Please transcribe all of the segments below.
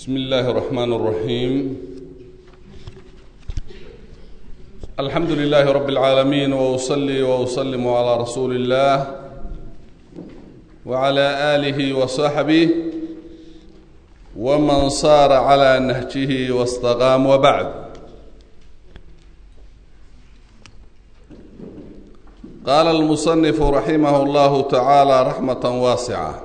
بسم الله الرحمن الرحيم الحمد لله رب العالمين واصلي واسلم على رسول الله وعلى اله وصحبه ومن صار على نهجه واستقام وبعد قال المصنف رحمه الله تعالى رحمه واسعه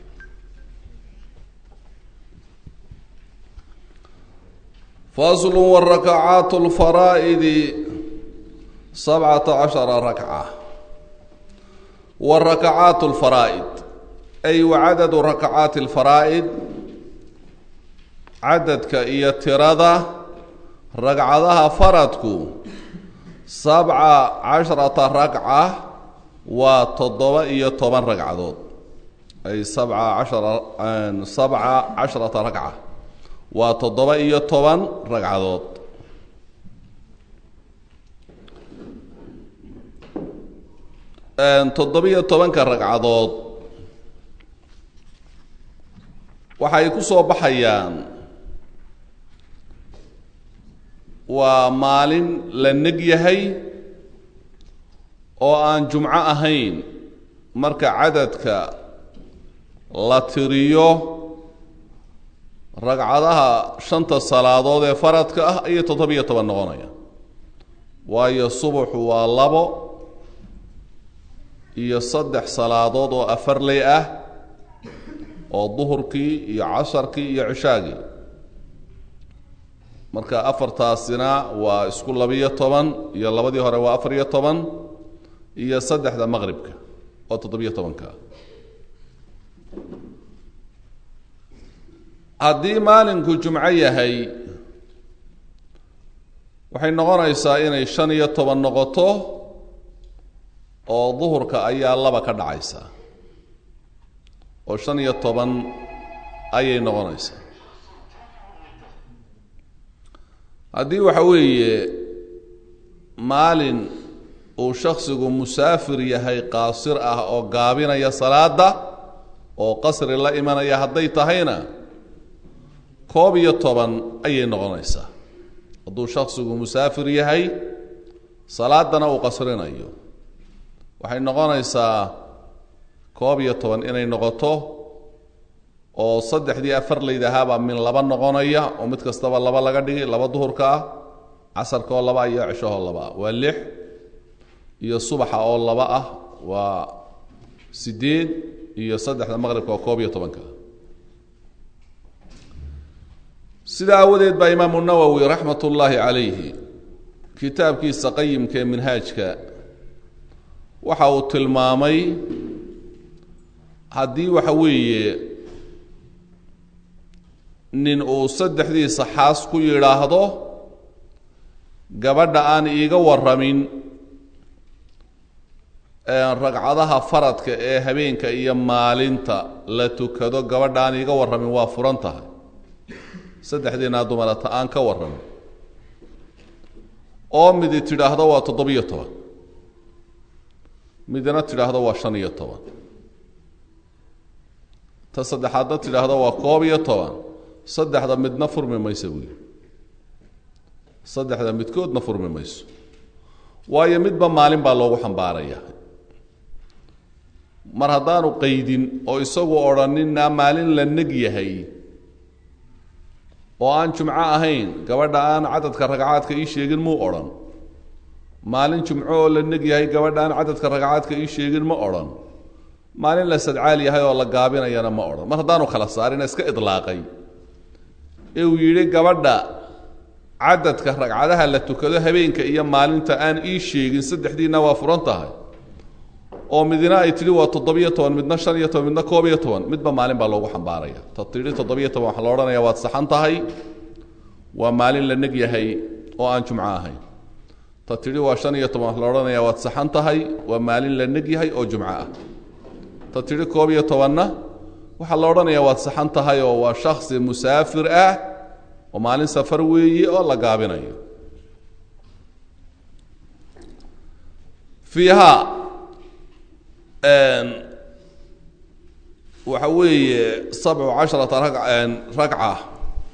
فصل والركعات الفرائض سبعة عشر ركعة والركعات الفرائض أي وعدد ركعات الفرائض عددك إيا ترادة ركعتها فردك سبعة عشرة ركعة وتضوى إيا طبعا ركعات أي سبعة عشر سبعة عشرة ركعة waa toddoba iyo toban ragcadood toddoba-iyo tobanka ragcadood waxay ku soo baxayaan waa maalin la neg yahay oo aan jumco ahayn marka cadadka la tiriyo ragcadaha shanta salaadood ee faradka ah ayay toddoba-iyo toban noqonaya waayo subaxu waa labo iyo saddex salaadood oo afarley ah oo duhurkii iyo casharkii iyo cishaagii marka afartaasina waa isku labiyo toban iyo labadii hore waa afar iyo toban iyo saddexda maqribka oo toddobiyo tobanka haddii maalinku jumco yahay waxay noqonaysaa inay shan iyo toban noqoto oo duhurka ayaa laba ka dhacaysa oo shan iyo toban ayay noqonaysaa haddii waxa weeye maalin uu shaksigu musaafir yahay qaasir ah oo gaabinaya salaada oo qasri la imanaya hadday tahayna koob iyo toban ayay noqonaysaa hadduu shaksigu musaafir yahay salaadana uu qasrinayo waxay noqonaysaa koob iyo toban inay noqoto oo saddexdii afarleyd ahaabaa min laba noqonaya oo mid kastaba laba laga dhigi laba duhurka ah casarka oo laba iyo cishahoo laba waa lix iyo subaxa oo laba ah waa siddeed iyo saddexda maqribka oo koob iyo tobanka sidaa aawadeed baa imaamu nawowi raxmat ullaahi calayhi kitaabkiisa qayimka ee minhaajka waxa uu tilmaamay haddii waxa weeye nin uu saddexdiisa xaas ku yidhaahdo gabadha aan iiga warramin ragcadaha faradka ee habeenka iyo maalinta la tukado gabadha aan iiga warramin waa furan tahay saddexdiinaa dumarata aan ka warramin oo midi tidhaahdo waa toddobiyo toban midna tidhaahdo waa shan iyo toban ta saddexaadna tidhaahdo waa koob iyo toban saddexda midna furmi mayso buuli saddexda midkoodna furmi mayso waayo midba maalin baa loogu xambaaraya mar haddaanu qaydin oo isagu odhanina maalin la neg yahay oo aan jumco ahayn gabadha aan cadadka ragcaadka ii sheegin muu odhan maalin jumco oo la neg yahay gabadha aan cadadka ragcaadka ii sheegin ma odhan maalin la sadcaal yahay oo la gaabinayana ma odhan mar haddaanu kala saarina iska idlaaqay ee uu yidhi gabadha cadadka ragcadaha la tukado habeenka iyo maalinta aan ii sheegin saddexdiina waa furan tahay oo midna ay tidhi waa toddobiyo toban midna shan iyo toban midna koob iyo toban midba maalin baa loogu xambaaraya ta tidhi toddobiyo toban waxaa la odhanaya waad saxan tahay waa maalin la neg yahay oo aan jumco ahayn ta tidhi waa shan iyo toban waxaa la odhanaya waad saxan tahay waa maalin la neg yahay oo jumco ah ta tidhi koob iyo tobanna waxaa la odhanaya waad saxan tahay oo waa shaksi musaafir ah oo maalin safar weeye oo la gaabinayo fiiha waxa weeye sabcu casharata ragca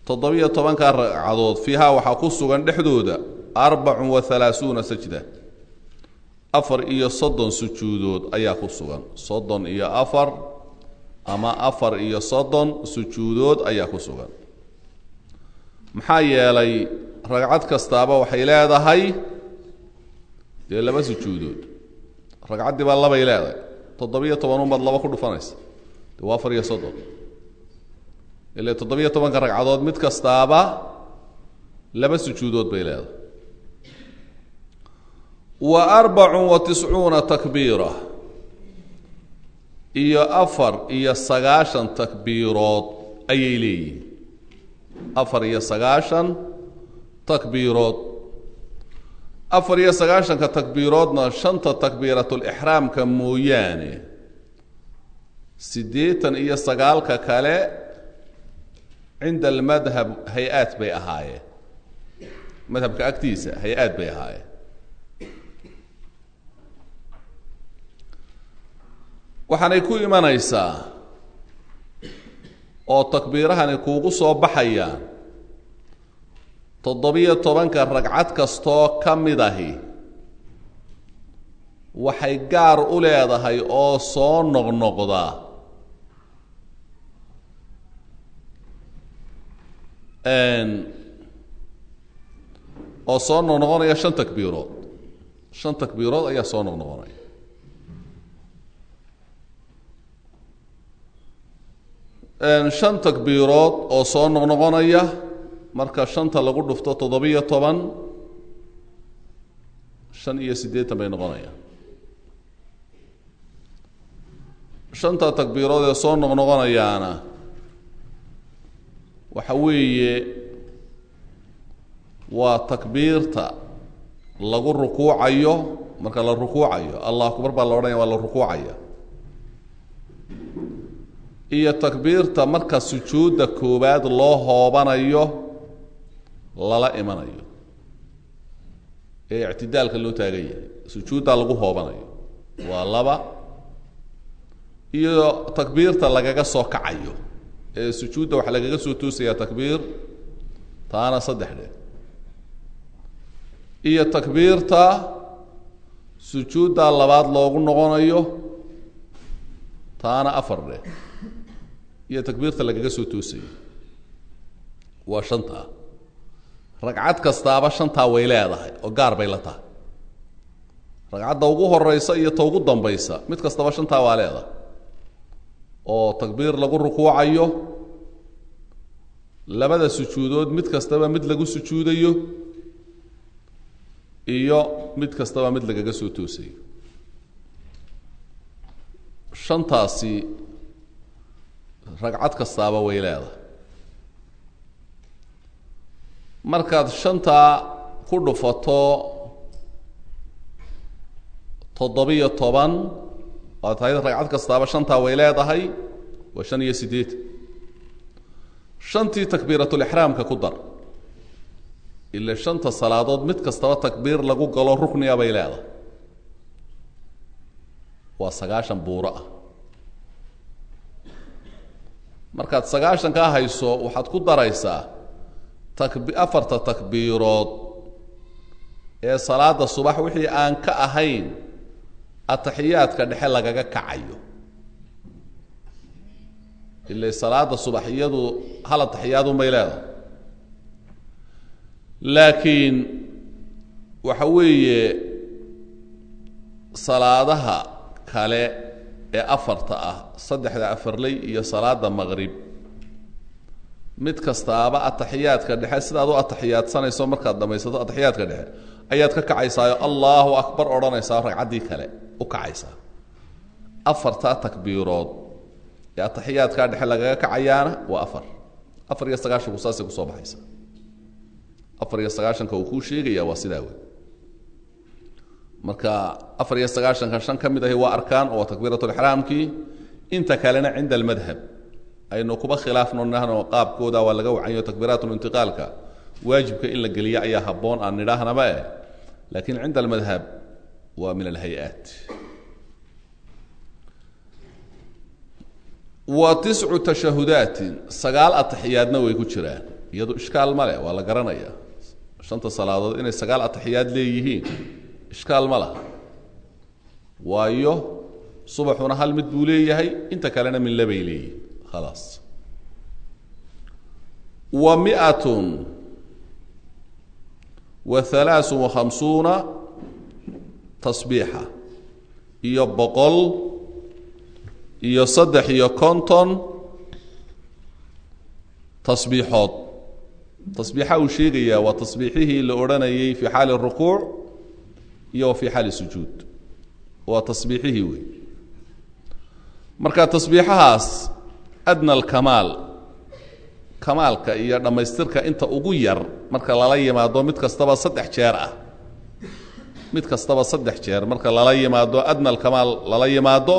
toddobiyo tobanka ragcadood fiihaa waxaa ku sugan dhexdooda arbacun wa halaasuuna sajda afar iyo soddon sujuudood ayaa ku sugan soddon iyo afar ama afar iyo soddon sujuudood ayaa ku sugan maxaa yeelay ragcad kastaaba waxay leedahay dee laba sujuudood ragcaddii baa labay leedahay toddobiyo toban unbaad laba ku dhufanaysa dee waa afar iyo soddon ile toddobiyo tobanka ragcadood mid kastaaba laba sujuudood bay leedahay wa arbacun wa tiscuuna takbiira iyo afar iyo sagaashan takbiirood ayay leeyihiin afar iyo sagaashan takbiirood afar iyo sagaashanka takbiiroodna shanta takbiiratulixraamka mooyaane siddeetan iyo sagaalka kale cinda almadhab hay-aad bay ahaayeen madhabka agtiisa hay-aad bay ahaayeen waxaanay ku imanaysaa oo takbiirahani kuugu soo baxayaan toddobiyo tobanka ragcad kastoo ka mid ahi waxay gaar u leedahay oo soo noqnoqda oo soo noqnoqonaya shan takbiirood shan takbiirood ayaa soo noqnoqonaya shan takbiirood oo soo noqnoqonaya marka shanta lagu dhufto toddobiyo toban shan iyo siddeetan bay noqonayaan shanta takbiirood ee soo noqnoqonayaana waxa weeye waa takbiirta lagu rukuucayo marka la rukuucayo allah akbar baa la odhanaya waa la rukuucaya iyo takbiirta marka sujuudda koowaad loo hoobanayo lala imanayo ee ictidaalka loo taagan yahay sujuuddaa lagu hoobanayo waa laba iyo takbiirta lagaga soo kacayo ee sujuudda waxaa lagaga soo toosayaa takbiir taana saddex dhe iyo takbiirta sujuuddaa labaad loogu noqonayo taana afar dheh iyo takbiirta lagaga soo toosayo waa shantaa ragcad kastaaba shantaa way leedahay oo gaar bay la tahay ragcadda ugu horeysa iyo ta ugu dambaysa mid kastaba shantaa waa leedahay oo takbiir lagu rukuucayo labada sujuudood mid kastaba mid lagu sujuudayo iyo mid kastaba mid lagaga soo toosayo shantaasi ragcad kastaaba way leedahay markaad shantaa ku dhufato toddobiyo toban waa tahay ragcad kastaaba shantaa way leedahay waa shan iyo siddeetan shantii takbiiratulixraamka ku dar ila shanta salaadood mid kastaba takbiir lagu galo rukniga bay leedahay waa sagaashan buuro ah markaad sagaashan kaa hayso waxaad ku daraysaa takb afarta takbiirood ee salaada subax wixii aan ka ahayn ataxiyaadka dhexe lagaga kacayo ila salaada subax iyadu hal ataxiyaadunbay leedahay laakiin waxa weeye salaadaha kale ee afarta ah saddexda afarley iyo salaada maqrib mid kastaaba ataxiyaadka dhexe sidaad u ataxiyaadsanayso markaad dhamaysato ataxiyaadka dhexe ayaad ka kacaysaayo allahu akbar odhanaysaa ragcaddii kale u kacaysaa afartaa takbiirood ee ataxiyaadkaa dhexe lagaga kacayaana waa afar afar iyo sagaashanku saasay kusoo baxaysa afar iyo sagaashanka uu kuu sheegaya waa sidaa wey marka afar iyo sagaashanka shan ka mid ahi waa arkaan oo waa takbiiratulixraamkii inta kalena cinda almadhab aynu kuba khilaafno nahno qaabkooda waa laga wacanyo takbiiraatulintiqaalka waajibka in la geliya ayaa habboon aan nidhaahnaba eh laakiin cinda almadhab waa min alhay-aat wa tiscu tashahudaatin sagaal ataxiyaadna way ku jiraan iyadu ishkaal ma leh waa la garanaya shanta salaadood inay sagaal ataxiyaad leeyihiin ishkaal ma laha waayo subaxuna hal mid buu leeyahay inta kalena min labay leeyihin khalaas wa miatun wa halaaثun wa khamsuuna tasbiixa iyo boqol iyo saddex iyo konton tasbiixood tasbiixa uu sheegayaa waa tasbiixihii la odhanayay fii xaali rukuuc iyo wa fii xaali sujuud waa tasbiixihii wey marka tasbiixahaas adna alkamaal kamaalka iyo dhammaystirka inta ugu yar marka lala yimaado mid kastaba saddex jeer ah mid kastaba saddex jeer marka lala yimaado adna alkamaal lala yimaado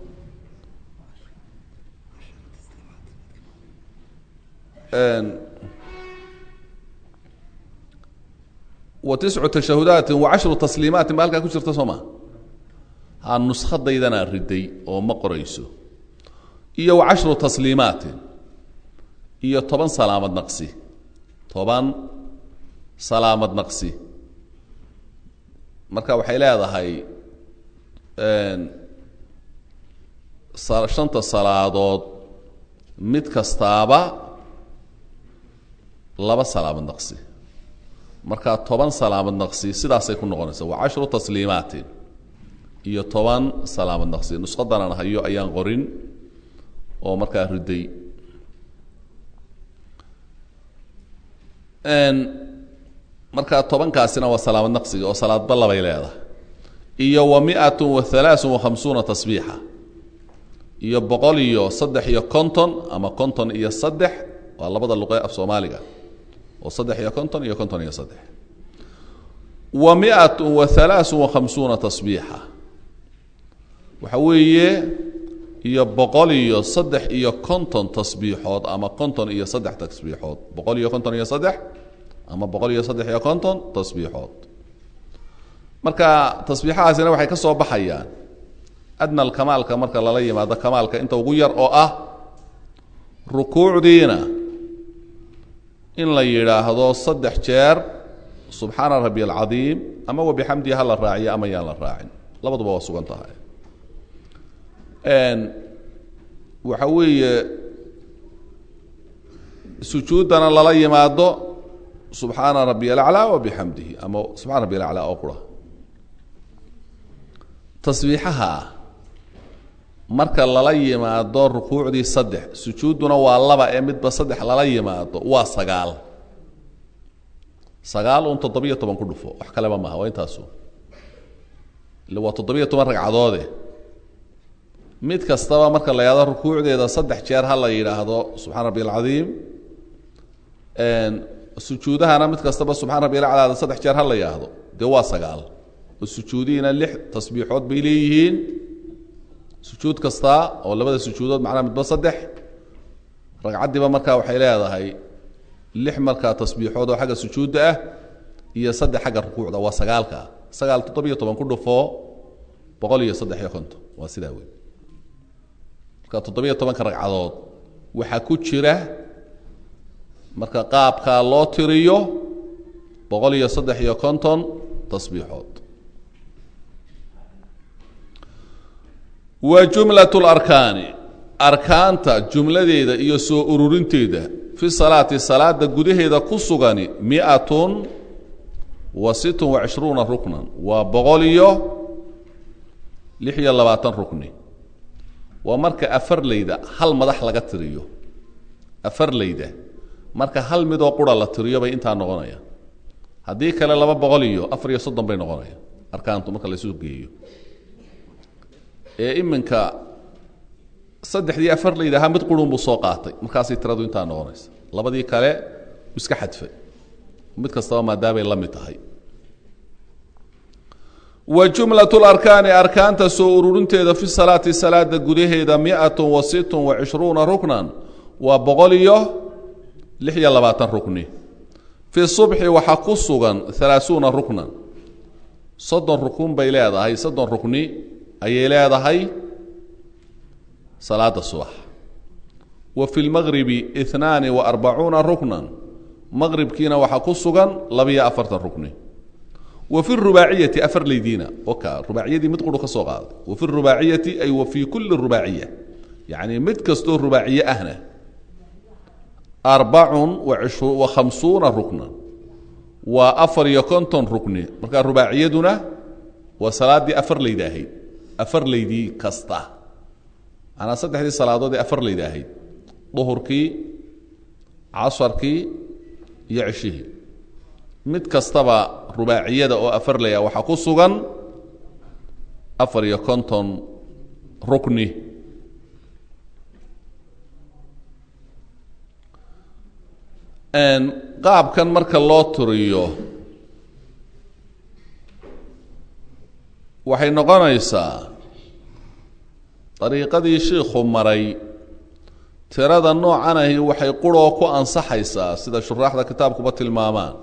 wa tiscu tashahudaati wa cashru tasliimaatin ba halkaa ku jirta soo maa ha nuskhadaydana riday oo ma qorayso iyo wa cashru tasliimaatin iyo toban salaamad naqsi toban salaamad naqsi marka waxay leedahay shanta salaadood mid kastaaba laba salaamad naqsi marka toban salaamad naqsi sidaasay ku noqonaysaa waa cashru tasliimaatin iyo toban salaamad naqsi nuskhadanan hayo ayaan qorin oo markaa riday markaa tobankaasina waa salaamad naqsiga oo salaadba labay leedahay iyo wa miatun wa halaaثun wa khamsuuna tasbiixa iyo boqol iyo saddex iyo konton ama konton iyo saddex waa labada luqe af soomaaliga oo saddex iyo konton iyo konton iyo saddex wa miatun wa halaaثun wa khamsuuna tasbiixa waxa weeye iyo boqol iyo saddex iyo konton tasbiixood ama konton iyo saddex tasbiixood boqol iyo konton iyo saddex ama boqol iyo saddex iyo konton tasbiixood marka tasbiixahaasina waxay ka soo baxayaan adna alkamaalka marka lala yimaado kamaalka inta ugu yar oo ah rukuucdiina in la yidhaahdo saddex jeer subxaana rabbi alcadiim ama wabixamdihi ha la raaciyo ama yaan la raacin labaduba waa sugan tahay waxa weeye sujuuddana lala yimaado subxaana rabiy alaclaa wabixamdihi ama subxana rabiy alaclaa oo qura tasbiixaha marka lala yimaado rukuucdii saddex sujuudduna waa laba ee midba saddex lala yimaado waa sagaal sagaal un toddobiyo toban ku dhufo wax kaleba maaha waa intaasu ille waa toddobiyo toban ragcadoode mid kastaba marka la yidhahdo rukuucdeeda saddex jeer ha la yidhaahdo subxana rabbi alcadiim sujuudahana mid kastaba subxana rabbi alaclaada saddex jeer ha la yidhaahdo dee waa sagaal oo sujuudihiina lix tasbiixood bay leeyihiin sujuud kasta oo labada sujuudood macnaa midba saddex ragcaddiiba markaa waxay leedahay lix markaa tasbiixood oo xagga sujuudda ah iyo saddex xagga rukuucda waa sagaalka sagaal toddobiyo toban ku dhufo boqol iyo saddex iyo konton waa sidaa wey marka toddobiyo tobanka ragcadood waxaa ku jira marka qaabkaa loo tiriyo boqol iyo saddex iyo konton tasbiixood wa jumlat larkaani arkaanta jumladeeda iyo soo ururinteeda fi salaati salaada gudaheeda ku sugani miatun wa sittun wa cishruuna ruknan waa boqol iyo lix iyo labaatan rukni waa marka afarleyda hal madax laga tiriyo afarleyda marka hal midoo qura la tiriyo bay intaa noqonaya haddii kale laba boqol iyo afar iyo soddon bay noqonaya arkaantu marka laysu geeyo ee iminka saddexdii afarleyda ahaa mid qurun buu soo qaatay markaasay tiradu intaa noqonaysa labadii kale iska xadfay mid kastaba maadaamay la mid tahay wa jumlat larkaani arkaanta soo ururinteeda fi salaati salaada gudaheeda miatun wa sittun wa cishruuna ruknan waa boqol iyo lix iyo labaatan rukni fi subxi waxaa ku sugan halaasuuna ruknan soddon rukun bay leedahay soddon rukni ayay leedahay salaada subax wa fi lmagribi inaani wa arbacuuna ruknan maqribkiina waxaa ku sugan labiyo afartan rukni wa fi rubaaciyati afar leydiina oka rubaaciyadii mid quru ka soo qaaday wa fi rubaaciyati ay wa fii kulli rubaaciya yacni mid kastoo rubaaciye ahna arbacun wa khamsuuna rukna waa afar iyo konton rukni markaa rubaaciyaduna waa salaaddii afar leyda ahayd afar leydii kasta manaa saddexdii salaadood ee afar leyda ahayd duhurkii casarkii iyo ceshihii mid kastaba rubaaciyada oo afar ley ah waxaa ku sugan afar iyo konton rukni qaabkan marka loo turiyo waxay noqonaysaa dariiqadii shiikhu maray tirada noocan ahi waxay quroo ku ansaxaysaa sida shuraaxda kitaabkuba tilmaamaan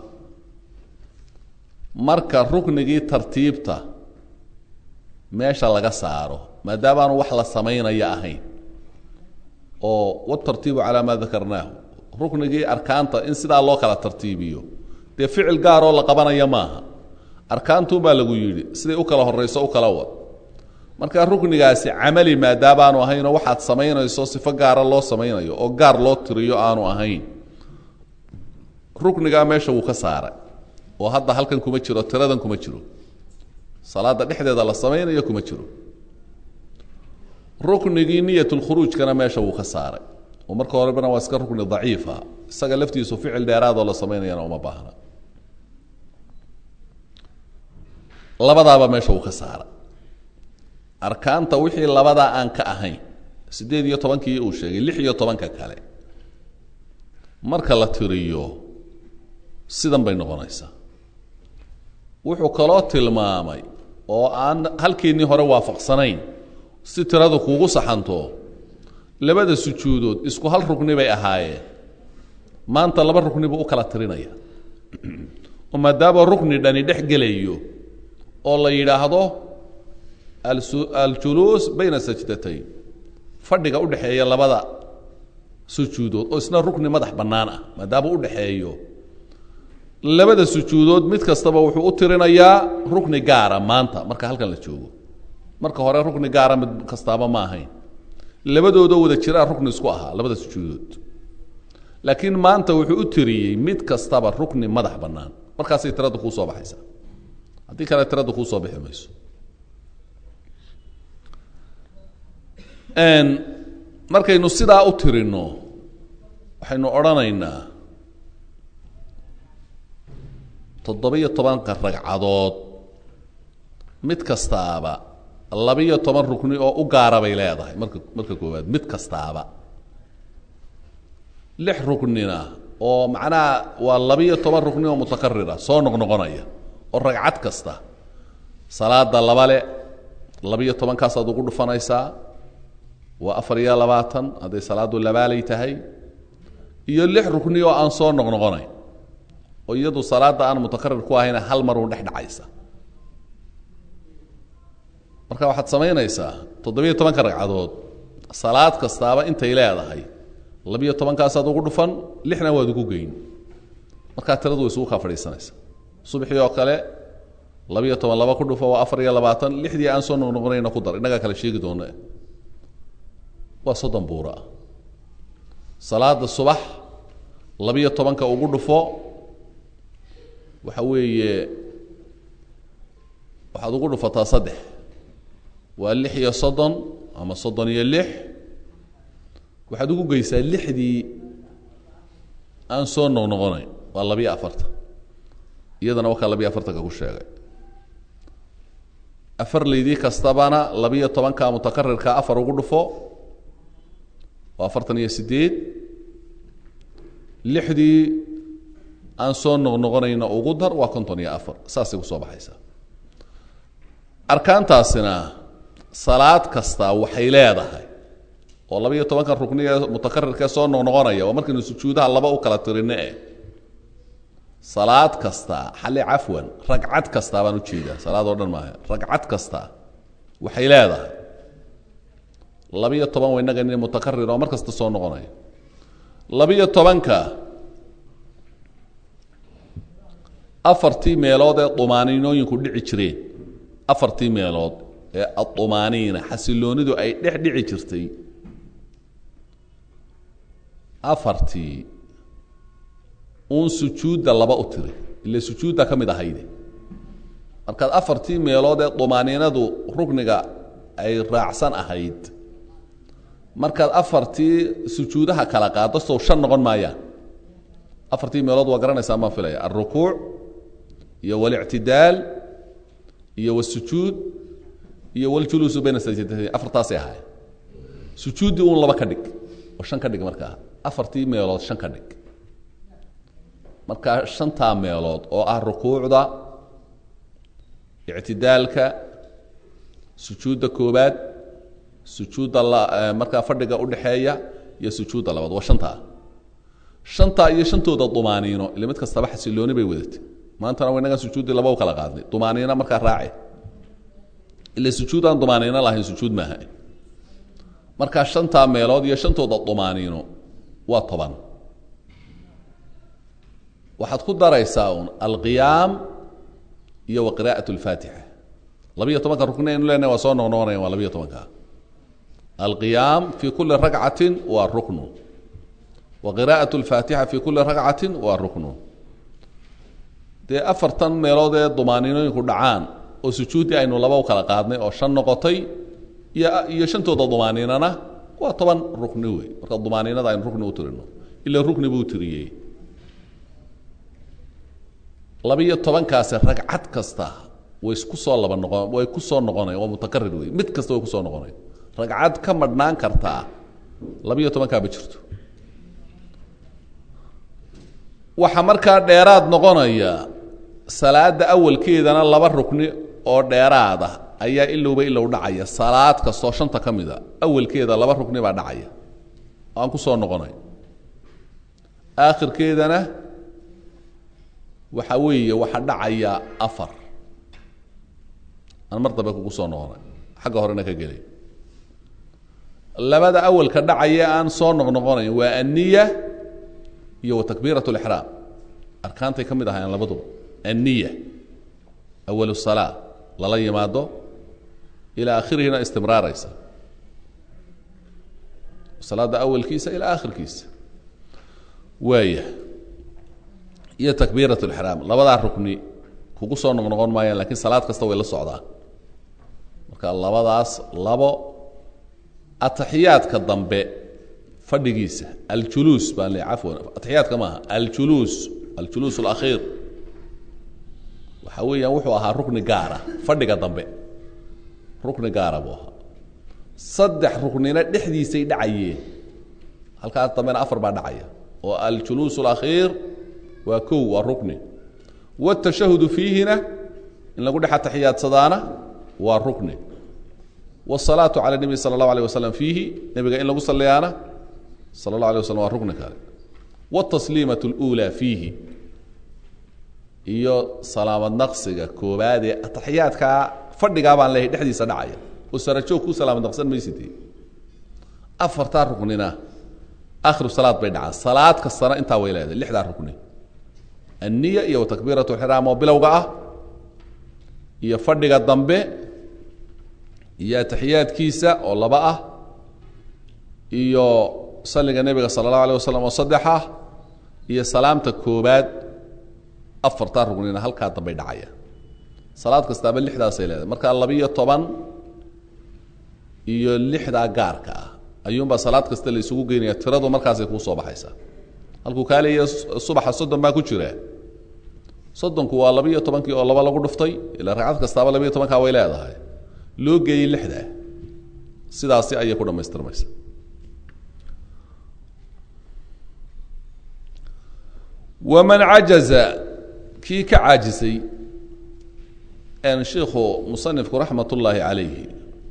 marka ruknigii tartiibta meesha laga saaro maadaamaanu wax la samaynaya ahayn oo watartiibu calaa maa dakarnaahu ruknigii arkaanta in sidaa loo kala tartiibiyo dee ficil gaaroo la qabanaya maaha arkaantuunbaa lagu yidhi siday u kala horayso u kala wad marka ruknigaasi camali maadaabaanu ahaynoo waxaad samaynayso sifo gaara loo samaynayo oo gaar loo tiriyo aanu ahayn ruknigaa meesha wuu ka saaray oo hadda halkan kuma jiro tiradan kuma jiro salaada dhexdeeda la samaynayo kuma jiro ruknigii niyatulkhuruujkana meesha wuu ka saaray oo marka horebana waa iska rukni daciifa isaga laftiisu ficil dheeraadoo la samaynayana uma baahna labadaaba meesha wuu ka saaray arkaanta wixii labadaa aan ka ahayn siddeed iyo tobankii uu sheegay lix iyo tobanka kale marka la tiriyo sidan bay noqonaysaa wuxuu kaloo tilmaamay oo aan halkeennii hore waafaqsanayn si tiradu kuugu saxanto labada sujuudood isku hal rukni bay ahaayeen maanta laba rukni buu u kala tirinaya oo maadaama rukni dhani dhex gelayo oo la yidhaahdo aljuluus bayna sajdatayn fadhiga udhexeeya labada sujuudood oo isna rukni madax bannaan ah maadaama udhexeeyo labada sujuudood mid kastaba wuxuu u tirinayaa rukni gaara maanta marka halkan la joogo marka hore rukni gaara mid kastaaba ma ahayn labadoodoo wada jiraa rukni isku ahaa labada sujuudood laakiin maanta wuxuu u tiriyey mid kastaba rukni madax bannaan markaasay tirada kuu soo baxaysaa haddii kale tirada kuu soo bixi mayso markaynu sidaa u tirinno waxaynu odhanaynaa toddoba-iyo tobanka ragcadood mid kastaaba labiyo toban rukni oo u gaara bay leedahay marka marka koowaad mid kastaaba lix ruknina oo macnaha waa labiyo toban rukni oo mutakarira soo noqnoqonaya oo ragcad kasta salaada labale labiyo tobankaasaad ugu dhufanaysaa waa afar iyo labaatan hadday salaadu labaalay tahay iyo lix rukni oo aan soo noqnoqonayn oo iyadu salaadda aan mutakarir ku ahayna hal mar uun dhex dhacaysa marka waxaad samaynaysaa toddobiyo tobanka ragcadood salaad kastaaba intay leedahay labiyo tobankaasaad ugu dhufan lixna waad ugu geyn markaa tiradu way isugu kaa fadhiisanaysa subaxii oo kale labiyo toban laba ku dhufo waa afar iyo labaatan lixdii aan soo noqnoqonayna ku dar innagaa kale sheegi doona waa soddon buura ah salaada subax labiyo tobanka ugu dhufo waxa weeye waxaad ugu dhufataa saddex waa lix iyo soddon ama soddon iyo lix waxaad ugu geysaa lixdii aan soo noqnoqonayn waa labiyo afartan iyadana wakaa labiyo afartanka ku sheegay afar leydii kastabana labiyo tobanka mutakarirka afar ugu dhufo waa afartan iyo sideed lixdii aan soo noqnoqonayna ugu dar waa konton iyo afar saasay kusoo baxaysaa arkaantaasina salaad kasta waxay leedahay oo labiyo tobankan rukniga mutakarirkee soo noqnoqonaya waa markaynu sujuudaha laba u kala tirine eh salaad kasta xali cafwan ragcad kasta baan ujeedaa salaad oo dhan maaha ragcad kasta waxay leedahay labiyo toban waynaga nin mutakarir oo mar kasta soo noqonaya labiyo tobanka afartii meelood ee dumaaniinooyinku dhici jireen afartii meelood ee adumaaniina xasiloonidu ay dhex dhici jirtay afartii uun sujuudda laba u tiri ile sujuudda ka mid ahayde markaad afartii meelood ee dumaaniinadu rukniga ay raacsan ahayd markaad afartii sujuudaha kala qaado sow shan noqon maayaan afartii meelood waa garanaysaa maan filaya alrukuuc iyo walictidaal iyo wasujuud iyo waljuluusu bayna sajdatayn afartaasay ahaayeen sujuuddii uun laba ka dhig oo shan ka dhig markaa afartii meelood shan ka dhig markaa shantaa meelood oo ah rukuucda ictidaalka sujuudda koobaad sujuudda markaa fadhiga udhexeeya iyo sujuudda labaad waa shantaa shantaa iyo shantooda dumaaniino ile mid kastaba xasilooni bay wadatay maantana wa inagaan sujuuddii laba u kala qaadnay dumaaniino markaa raace ile sujuud aan dumaaniino lahayn sujuud maaha markaa shantaa meelood iyo shantooda dumaaniino waa toban waxaad ku daraysaa un alqiyaam iyo wa qira'at اlfaatixa labiyo tobanka rukni aynu leenahay waa soo noqnoqonayan waa labiyo tobanka alqiyaam fi kuli ragcati waa ruknu wa qira'at اlfaatixa fi kuli ragcati waa ruknu dee afartan meelood ee dumaaniinooyinku dhacaan oo sujuuddii aynu laba u kala qaadnay oo shan noqotay iyo iyo shantooda dumaaniinana waa toban rukni wey marka dumaaniinada aynu rukni u tirino ila rukni buu tiriyey labiyo tobankaasi ragcad kasta way isku soo laba noqon way ku soo noqonayan waa mutakarir wey mid kasta way kusoo noqonayan ragcad ka madhnaan kartaa labiyo tobankaaba jirto waxaa markaa dheeraad noqonaya salaada awalkeedana laba rukni oo dheeraad ah ayaa ilowba ilow dhacaya salaad kastoo shanta ka mid a awalkeeda laba rukni baa dhacaya oo aan ku soo noqonay aakhirkeedana waxa weeye waxaa dhacaya afar aan mar dambe kugu soo noqonay xagga horena ka gelay labada awalka dhacaya aan soo noqnoqonayn waa anniya iyo wa takbiirat lixraam arkaantay ka mid ahaayeen labaduba anniya awal salaa lala yimaado ilaa akhirihina istimraaraysa salaada awalkiisa ilaa akhirkiisa waaya iyo takbiirat lixraam labadaa rukni kugu soo noqnoqon maayaan lakiin salaad kasta way la socdaan marka labadaas labo ataxiyaadka dambe fadhigiisa aljuluus baan le cafwan ataxiyaadka maaha aljuluus aljuluus alakhiir waxa weeyaan wuxuu ahaa rukni gaara fadhiga dambe rukni gaara buu ahaa saddex ruknina dhexdiisay dhacayeen halkaas dambena afar baa dhacaya oo aljuluus alakhiir waa kow waa rukni wاtashahudu fiihina in lagu dhex atixiyaadsadaana waa rukni wالsalaaةu calى الnebi salى الlahu alيه waslm fiihi nebiga in lagu saliyaana sala الlah alيه waslm waa rukni kale wالtasliimaة اlأulى fiihi iyo salaamad naqsiga koobaadee ataxiyaadkaa fadhigaa baan leehay dhexdiisa dhacaya oo sarajoog ku salaamad naqsan mayside afartaa ruknina akhiru salaad bay dhacaan salaad kastana intaa way leedahay lixdaa rukni anniya iyo takbiirat lxiraam oo bilowga ah iyo fadhiga dambe iyo ataxiyaadkiisa oo laba ah iyo salliga nebiga sala allahu alيh wasalam oo saddex ah iyo salaamta koobaad afartaa rugnina halkaa dambay dhacaya salaad kastaaba lixdaasay leedahay markaa labiyo toban iyo lixdaa gaarka ah ayuunbaa salaad kasta la isugu geynaya tiradu markaasay kuu soo baxaysaa halkuu kaa leeya subaxa soddon baa ku jira soddonku waa labiiyo tobankii oo laba lagu dhuftay ilaa ragcad kastaaba labiiyo tobankaa way leedahay loo geeyey lixdaa sidaasi ayay ku dhammaystirmaysa waman cajaza kii ka caajisay shiikhu musanifku raxmat ullaahi calayhi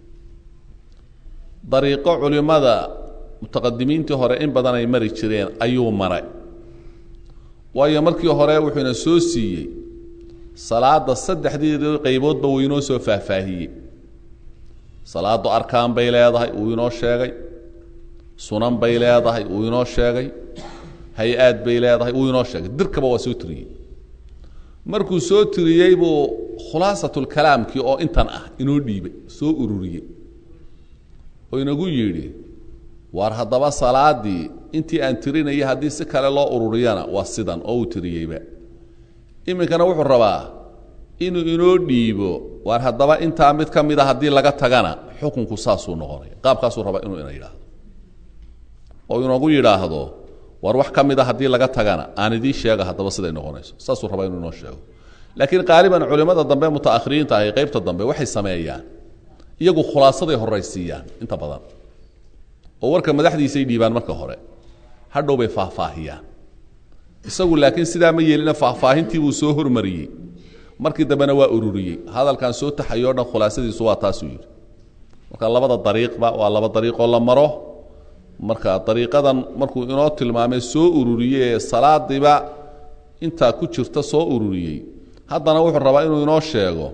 dariiqo culimada mutaqadimiintii hore in badan ay mari jireen ayuu maray waayo markii hore wuxuuna soo siiyey salaada saddexdeedii qayboodba wuu inoo soo faahfaahiyey salaadu arkaan bay leedahay wuu inoo sheegay sunan bay leedahay wuu inoo sheegay hay-aad bay leedahay wuu inoo sheegay dirkaba waa soo tiriyey markuu soo tiriyey buu khulaasatulkalaamkii oo intan ah inoo dhiibay soo ururiyey oo inagu yidhi waar haddaba salaadii intii aan tirinayay haddii si kale loo ururiyana waa sidan oo uu tiriyeyba iminkana wuxuu rabaa inuu inoo dhiibo waar haddaba intaa mid ka mid a haddii laga tagana xukunku saasuu noqonaya qaabkaasuu rabaa inuu ina yidhaahdo oo inagu yidhaahdo war wax ka mid a haddii laga tagana aan idiin sheega haddaba siday noqonayso saasuu rabaa inuu inoo sheego laakiin qaaliban culimmada dambe mutaakhiriinta ahi qaybta dambe waxay sameeyaan iyagu khulaasaday horaysiiyaan inta badan oo warka madaxdiisay dhiibaan marka hore hadhow bay faahfaahiyaan isagu laakiin sidaa ma yeelina faahfaahintii buu soo hormariyey markii dambena waa ururiyey hadalkan soo taxayo o dhan khulaasadiisu waa taasuu yidhi marka labada dariiqba waa laba dariiqoo la maro marka dariiqadan markuu inoo tilmaamay soo ururiyey ee salaadiiba intaa ku jirta soo ururiyey haddana wuxuu rabaa inuu inoo sheego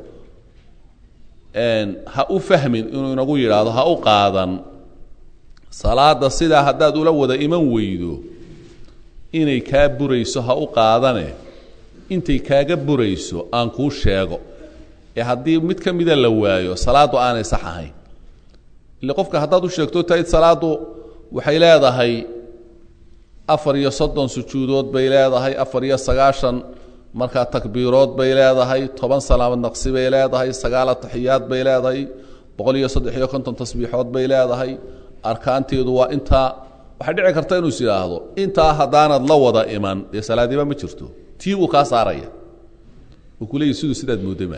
ha u fahmin inuu inagu yidhaahdo ha u qaadan salaada sidaa haddaad ula wada iman weydo inay kaa burayso ha u qaadane intay kaaga burayso aan kuu sheego ee haddii mid ka mida la waayo salaaddu aanay sax ahayn ile qofka haddaad u sheegto taid salaaddu waxay leedahay afar iyo soddon sujuudood bay leedahay afar iyo sagaashan markaa takbiirood bay leedahay toban salaamad naqsi bay leedahay sagaal ataxiyaad bay leedahay boqol iyo saddex iyo konton tasbiixood bay leedahay arkaanteedu waa intaa waxay dhici karta inuu is idhaahdo intaa haddaanad la wada iman dee salaadiba ma jirto tii buu kaa saaraya uu ku leeyahy siduu sidaad moodama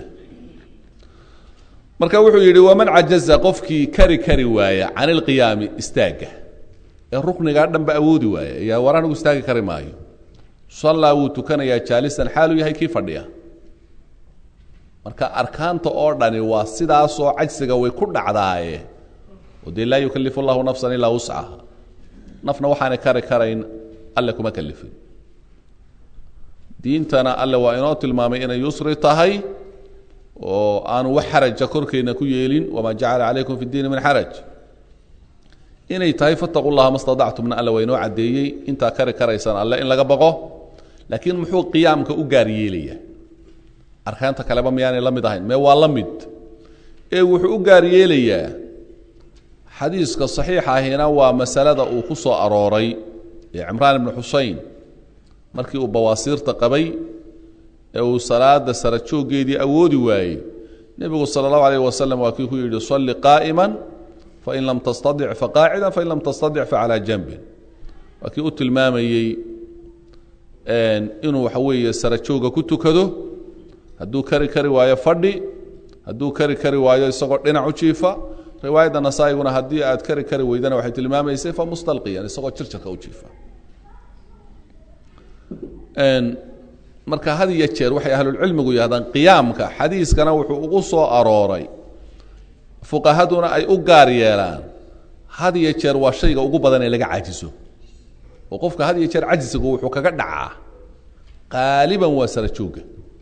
marka wuxuu yidhi waman cajaza qofkii kari kari waaya can ilqiyaami istaagga ee ruknigaa dhanba awoodi waaya ayaa war anigu istaagi kari maayo sallaa wuu tukanayaa jaalisan xaaluu yahay kii fadhiya marka arkaanta oo dhani waa sidaasoo cajsiga way ku dhacdaaye oo dee laa yukalifu llahu nafsan ilaa wuscaha nafna waxaanay kari karayn alle kuma kalifin diintana alle waa inoo tilmaamay inay yusri tahay oo aanu wax xaraja korkeenna ku yeelin wamaa jacala calaykum fi diini min xaraj inay tahay fataqu llaha ma stadactumna alle waa inoo caddeeyey intaa kari karaysaan alle in laga baqo laakiin muxuu qiyaamka u gaar yeelaya arkaanta kaleba miyaanay la mid ahayn mee waa la mid ee wuxuu u gaar yeelayaa xadiiska saxiixa ahina waa masalada uu ku soo arooray ee cimraan ibnu xusein markii uu bawaasiirta qabay ee uu salaada sara jooggeedii awoodi waayey nebigu sala allahu alayh wasalam waa kii ku yidhi salli qaa'ima fain lam tastadic faqaacida fain lam tastadic facalaa janbin waa kii u tilmaamayey inuu waxa weeye sara jooga ku tukado hadduu kari kari waayo fadhi hadduu kari kari waayo isagoo dhinac u jiifa riwaayadda nasaa-iguna haddii aad kari kari weydana waxay tilmaamaysay fa mustalqiyan isagoo jirjirka u jiifa marka had iyo jeer waxay ahlulcilmigu yihahdaan qiyaamka xadiiskana wuxuu ugu soo arooray fuqahaduna ay u gaar yeelaan had iyo jeer waa shayga ugu badan ee laga cajiso oo qofka had iyo jeer cajsigu wuxuu kaga dhacaa qaaliban waa sara joogga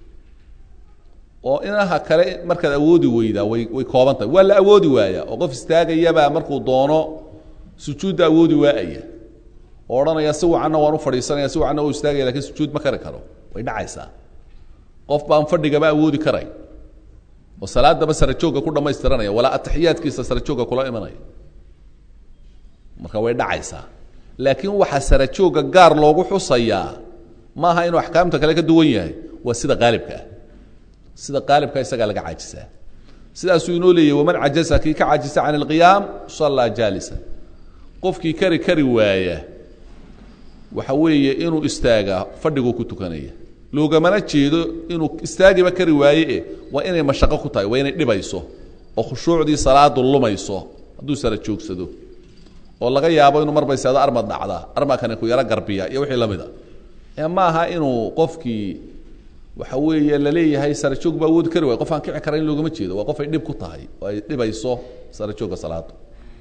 oo inaha kale markaad awoodi weydaa way way kooban tahay waa la awoodi waayaa oo qof istaagayabaa markuu doono sujuudda awoodi waa'aya oo odhanaya si wacanna waan u fadhiisanaya si wacanna u istaagaya lakin sujuud ma kari karo way dhacaysaa qof baan fadhigaba awoodi karay oo salaadaba sara joogga ku dhamaystiranaya walaa ataxiyaadkiisa sara joogga kula imanaya marka way dhacaysaa laakiin waxaa sara joogga gaar loogu xusayaa maaha inuu axkaamta kale ka duwan yahay waa sida qaalibka ah sida qaalibka isagaa laga caajisaa sidaasuu inoo leeyahy waman cajaza kii ka cajisa can ilqiyaam sallaa jaalisa qofkii kari kari waaya waxa weeye inuu istaagaa fadhiguu ku tukanaya loogamana jeedo inuu istaagiba kari waaye e waa inay mashaqo ku tahay waa inay dhibayso oo khushuucdii salaadu lumayso hadduu sara joogsado oo laga yaabo inuu marbayseado armad dhacdaa armakani ku yaro garbiya iyo wixii lamid a ee ma aha inuu qofkii waxa weeye laleeyahay sara joog ba awoodi kari waay qof aan kici kara in loogama jeedo waa qof ay dhib ku tahay oo ay dhibayso sara joogga salaada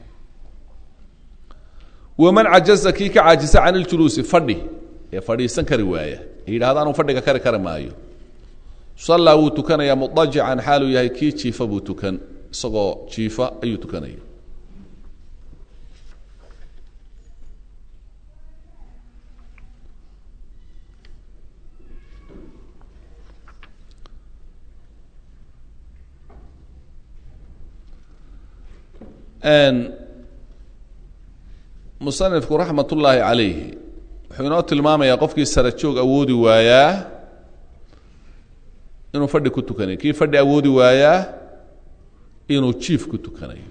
waman cajaza kii ka caajisa can iljuluusi fadhi ee fadhiisan kari waaya ee yidhahda anuu fadhiga kari kari maayo sallaa wuu tukanayaa mudajican xaaluu yahay kii jiifa buu tukan isagoo jiifa ayuu tukanaya musanifku raxmat ullaahi calayhi wuxuu inoo tilmaamayaa qofkii sarajoog awoodi waayaa inuu fadhi ku tukanayo kii fadhi awoodi waayaa inuu jiif ku tukanayo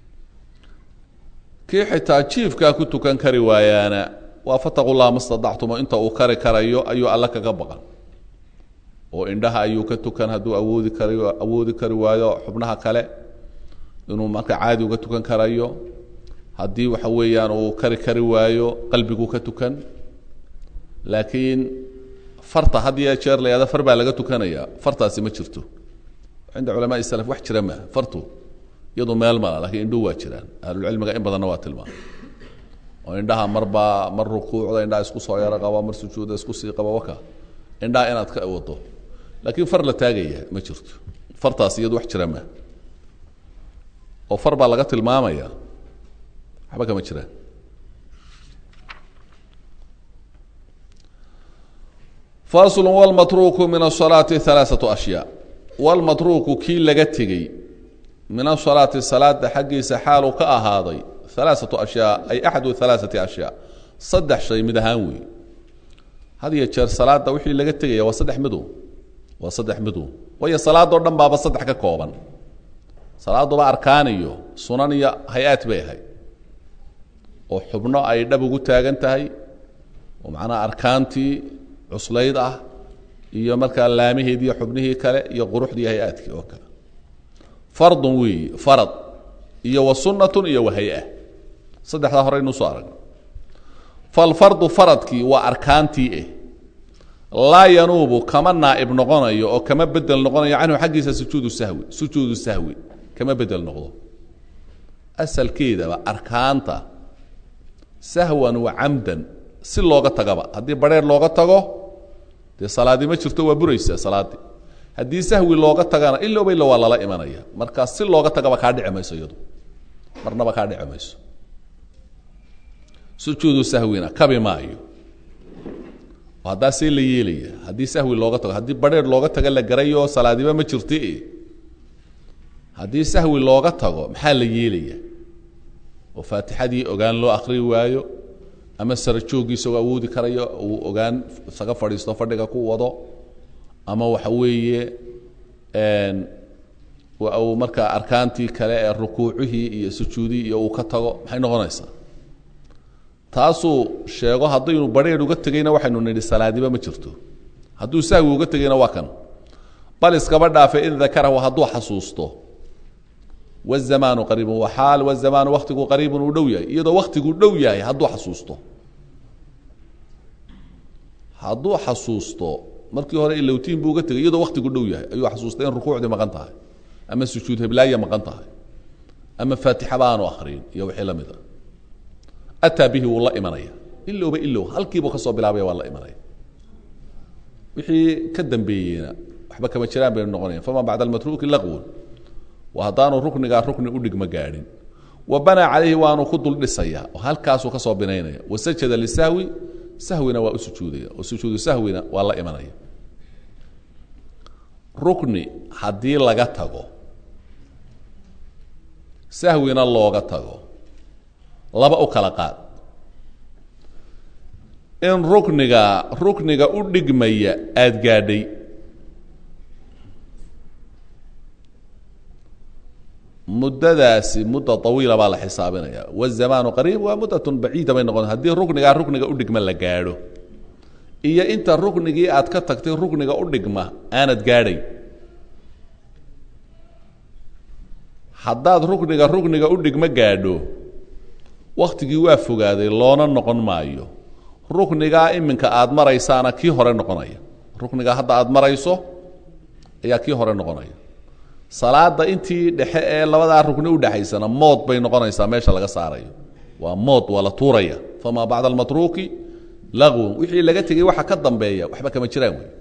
kii xitaa jiifkaa ku tukan kari waayaana waa fataqu llaha ma stadactumo inta uu kari karayo ayuu alle kaga baqan oo indhaha ayuu ka tukan hadduu awoodi karayo awoodi kari waayo xubnaha kale inuu marka caadi uga tukan karayo haddii waxa weeyaan uu kari kari waayo qalbiguu ka tukan laakiin farta had iyo jeer la yahada far baa laga tukanaya fartaasi ma jirto cinda culamaai salaf wax jira maaha fartu iyadu meel mala lakiin indhuhu waa jiraan ahlulcilmiga in badanna waa tilmaama oo indhaha marbaa mar rukuucda indhaha isku soo yaro qaba mar sujuuda isku sii qaba waka indhaha inaad ka wado laakiin far la taagaya ma jirto fartaasi iyadu wax jira maaha oo far baa laga tilmaamaya waxba kama jiraan fasl wlmatruuku min asalaati alaaatu ashyaa wlmatruuku kii laga tegey min asalaati salaada xaggiisa xaaluu ka ahaaday alaaatu ashyaa ay axadu alaaati ashyaa saddex shay mid ahaan wey had iyo jeer salaada wixii laga tegaya waa saddex midu waa saddex midu waayo salaadoo dhan baaba saddex ka kooban salaaduba arkaan iyo sunan iyo hay-aad bay ahayd oo xubno ay dhab ugu taagan tahay oo macnaha arkaantii cuslayd ah iyo markaa laamaheedii iyo xubnihii kale iyo quruxdii hay-aadkii oo kale fardun weeyi farad iyo wa sunnatun iyo wa hay-a saddexdaa hore aynu soo aragno falfardu faradkii waa arkaantii eh laa yanuubu kama naa'ib noqonayo oo kama bedel noqonayo canhu xaggiisa sujuudu sahwi sujuudu sahwi kama bedel noqdo asalkeedaba arkaanta sahwan wa camdan si looga tagaba haddii badheer looga tago dee salaadi ma jirto waa buraysaa salaaddii haddii sahwi looga tagana ilowba illa waa lala imanaya marka si looga tagaba kaa dhici mayso iyadu marnaba kaa dhici mayso sujuudu sahwina kabi maayo oo haddaa see la yeelaya haddii sahwi looga tago haddii badheer looga taga la garayo salaadiba ma jirti haddii sahwi looga tago maxaa la yeelaya oo faatixadii ogaan loo akri waayo ama sarajoogii isagoo awoodi karayo uu ogaan isaga fadhiisto fadhiga ku wado ama waxa weeye uu markaa arkaantii kale ee rukuucihii iyo sujuudihii iyo uu ka tago maxay noqonaysaa taasuu sheego haddaynu barheer uga tegayna waxaynu nidhi salaadiba ma jirto hadduu sahwi uga tegayna waa kan bal iskaba dhaafe in dakarahu hadduu xasuusto wazamaanu qariibun wa xaal wazamaanu waktigu qariibun uu dhow yahay iyadoo waktiguu dhow yahay hadduu xasuusto hadduu xasuusto markii hore ilowtiin buu uga tegay iyadoo waktigu dhow yahay ayuu xasuustay in rukuucdii maqan tahay ama sujuud heblaaya maqan tahay ama faatixaba aanu akriyin iyo wixii la mid a ataa bihi wuu la imanaya ilowba ilow halkiibuu ka soo bilaabaya waa la imanaya wixii ka dambeeyeyna waxba kama jiraan baynu noqonayan fama bacda almatruuki laqwun waa haddaanu ruknigaa rukni udhigma gaadhin wa banaa calayhi waanu ku dul dhisaya oo halkaasuu ka soo binaynaya wasajada lisahwi sahwina waa u sujuudaya oo sujuudu sahwina waa la imanaya rukni haddii laga tago sahwina looga tago laba u kala qaad in rukniga rukniga u dhigmaya aada gaadhay muddadaasi mudda awiila baa la xisaabinaya wazamaanu qariib waa muddatun baciida bay noqon haddii ruknigaa rukniga udhigma la gaadho iyo inta ruknigii aad ka tagtay rukniga udhigma aanad gaadhayn haddaad rukniga rukniga udhigma gaadho waktigii waa fogaaday loona noqon maayo ruknigaa iminka aad maraysaana kii hore noqonaya ruknigaa hadda aad marayso ayaa kii hore noqonaya salaada intii dhexe ee labadaa rukni udhexaysana mood bay noqonaysaa meesha laga saarayo waa mood waa la tuuraya famaa bacda almatruuki lagwun wixii laga tegey waxa ka dambeeya waxba kama jiraan wey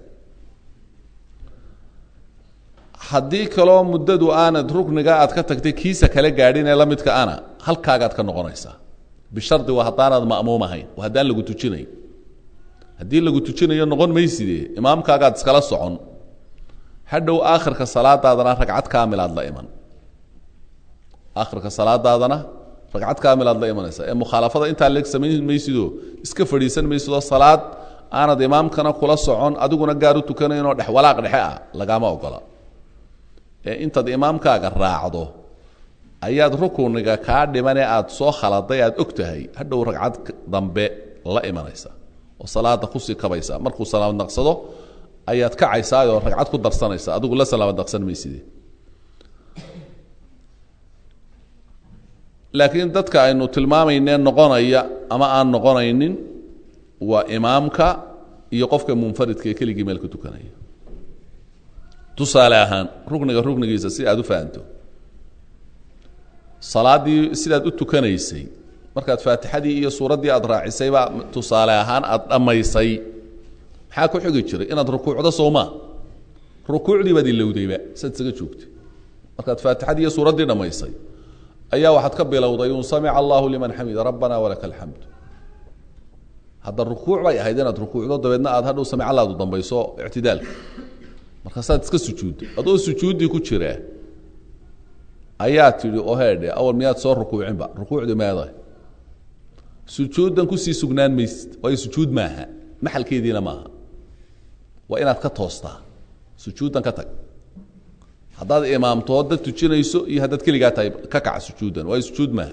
haddii kaloo muddadu aanad rukniga aad ka tagtay kiisa kala gaadhin ee la midka ana halkaagaad ka noqonaysaa bishardi waa haddaanaad ma'muum ahayn oo haddaan lagu tujinayn haddii lagu tujinayo noqon mayside imaamkaagaad iskala socon hadhow aakhirka salaadaadana ragcad kaamilaad la iman akhirka salaadaadana ragcad kaamilaad la imanaysa ee mukhaalafada intaa leeg samayn maysidoo iska fadhiisan maysidoo salaad aanad imaamkana kula socon adiguna gaar u tukanaynoo dhex walaaq dhexe ah lagaama ogola ee intaad imaamkaaga raacdo ayaad rukuniga kaa dhimanee aada soo khaladay aada og tahay hadhow ragcad dambe la imanaysa oo salaada kusii kabaysa markuu salaamad naqsado ayaad kacaysaayoo ragcad ku darsanaysa adigu la salaamad naqsan mayside laakiin dadka aynu tilmaamayne noqonaya ama aan noqonaynin waa imaamka iyo qofka munfaridka ee keligii meel ka tukanaya tusaale ahaan rukniga ruknigiisa si aad u fahanto salaaddii sidaad u tukanaysay markaad faatixadii iyo suuraddii aad raacisaybaa tusaale ahaan aada dhammaysay maxaa ku xigi jiray inaad rukuucdo soomaa rukuucdii baad ilowdayba saad isaga joogtay markaad faatixadii iyo suuraddii dhammaysay ayaa waxaad ka bilowday un samica allahu liman xamida rabbana walaka alxamd hadda rukuuc bay ahayd inaad rukuucdo dabeedna aad hadhow samic allaadu dambayso ictidaalka markaasaad iska sujuudday adoo sujuuddii ku jira ayaa tidhi oo heedhe awal miyaad soo rukuucinba rukuucdi meeday sujuuddan kusii sugnaan maysid waayo sujuud maaha maxalkeediina maaha waa inaad ka toostaa sujuuddan ka tag haddaad imaamto dad tujinayso iyo haddaad keligaa tahay ka kaca sujuuddan waayo sujuud maaha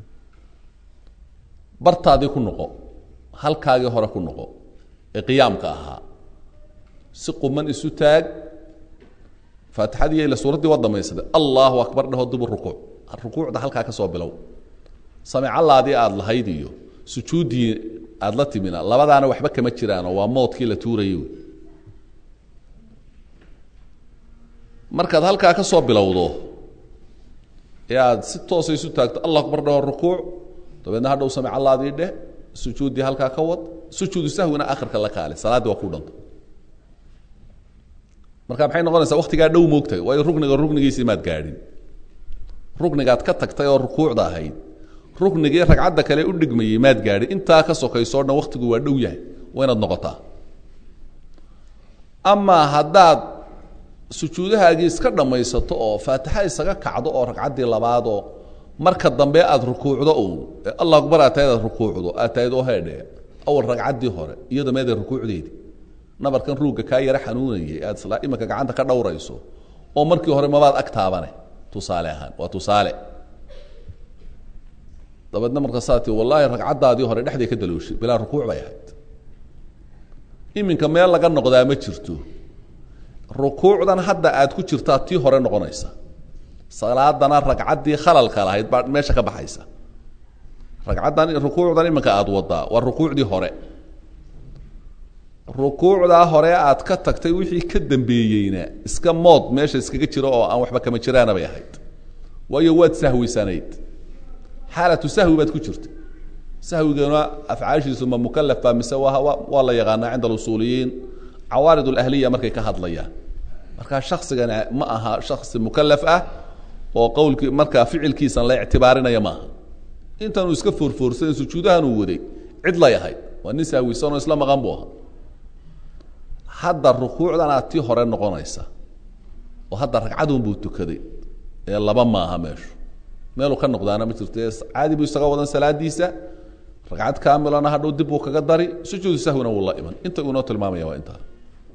bartaadii ku noqo halkaagii hore ku noqo ee qiyaamka ahaa si quman isu taag faatixadii ila suuraddii waa damaysatay allahu akbar dhaho dibu rukuuc rukuucda halkaa ka soo bilow samicallaadii aada lahayd iyo sujuuddii aada la timina labadaana waxba kama jiraanoo waa moodkii la tuurayay wey markaad halkaa ka soo bilowdo ee aada si toosa isu taagto allah akbar dhaho rukuuc dabeedna hadhow samicallaadii dheh sujuuddii halkaa ka wad sujuudu sahwina akhirka la kaale salaaddii waa ku dhanta marka maxay noqonaysaa waktigaa dhow moogtahay waayo rukniga ruknigiisii maad gaadhin ruknigaad ka tagtay oo rukuucda ahayd ruknigii ragcadda kale u dhigmayey maad gaadhin intaa ka sokaysoo dhan waktigu waa dhow yahay waa inaad noqotaa amaa haddaad sujuudahaagii iska dhammaysato oo faatixa isaga kacdo oo ragcaddii labaadoo marka dambe aada rukuucdo uun ee allah akbar aad tahayd aad rukuucdo aad tahayd oo heedhe awal ragcaddii hore iyada meeday rukuucdeedii nabarkan ruugga kaa yaro xanuunayay aad isla imanka gacanta ka dhowrayso oo markii hore mabaad ag taabane tusaale ahaan waa tusaale dabeedna markaasaa tii wallaahi ragcaddaadii hore dhexday ka dalooshay bilaa rukuuc bay ahayd iminka meel laga noqdaa ma jirto rukuucdan hadda aad ku jirtaa tii hore noqonaysa salaadana ragcaddii khalalka lahayd baa meesha ka baxaysa ragcaddan rukuucdan iminka aada wadaa waa rukuucdii hore rukuucdaa hore aad ka tagtay wixii ka dambeeyeyna iska mood meesha iskaga jiro oo aan waxba kama jiraana bay ahayd waayo waad sahwisanayd xaalatu sahwi baad ku jirta sahwigana afcaashiisu ma mukalaf baa mise waa waa la yaqaanaa cinda alusuuliyiin cawaarid alahliya markay ka hadlayaan markaa shaksigana ma aha shaksi mukalaf ah oo qowlkii markaa ficilkiisan la ictibaarinaya maaha intanuu iska foorfoorsan sujuudahan uu waday cid lay ahayd waa nin sahwisanoo isla maqan buu ahaa hadda rukuucdan aad tii hore noqonaysa oo hadda ragcadun buu tukaday ee laba maaha meeshu meeluu ka noqdaana ma jirto caadi buu isaga wadan salaadiisa ragcad kaamilana hadhow dib buu kaga dari sujuudu sahwina wuu la iman inta uu inoo tilmaamaya waa intaa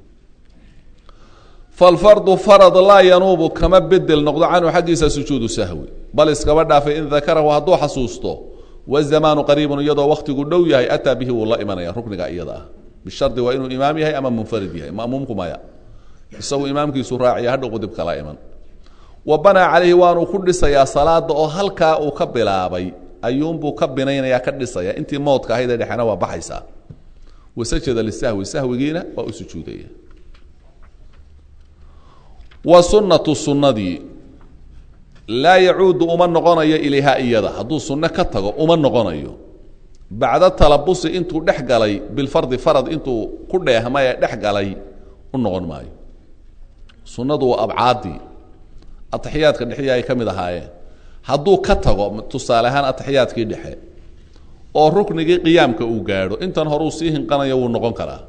falfardu farad laa yanuubu kama bedel noqdo canhu xaggiisa sujuudu sahwi bal iskaba dhaafay in dakarahu hadduu xasuusto wazamaanu qariibun iyadoo waktigu dhow yahay ataa bihi wuu la imanaya rukniga iyada ah bishardi waa inuu imaam yahay ama munfarid yahay ma'muumku maya isagu imaamkiisu raaciya hadhow qudib kala iman wa banaa calayhi waanuu ku dhisayaa salaada oo halkaa uu ka bilaabay ayuunbuu ka binaynaya ka dhisaya intii moodka ahayd ee dhexena waa baxaysaa wasajada lisahwi sahwigiina waa u sujuudaya wa sunnatu sunnadii laa yacuudu uma noqonayo ilayha iyada hadduu sunno ka tago uma noqonayo bacda talabusi intuu dhex galay bilfardi farad intuu ku dheehmay ee dhex galay u noqon maayo sunnadu waa abcaadii ataxiyaadka dhexii ay ka mid ahaayeen hadduu ka tago tusaale ahaan ataxiyaadkii dhexe oo ruknigii qiyaamka uu gaadho intan horeu sii hinqanayo wuu noqon karaa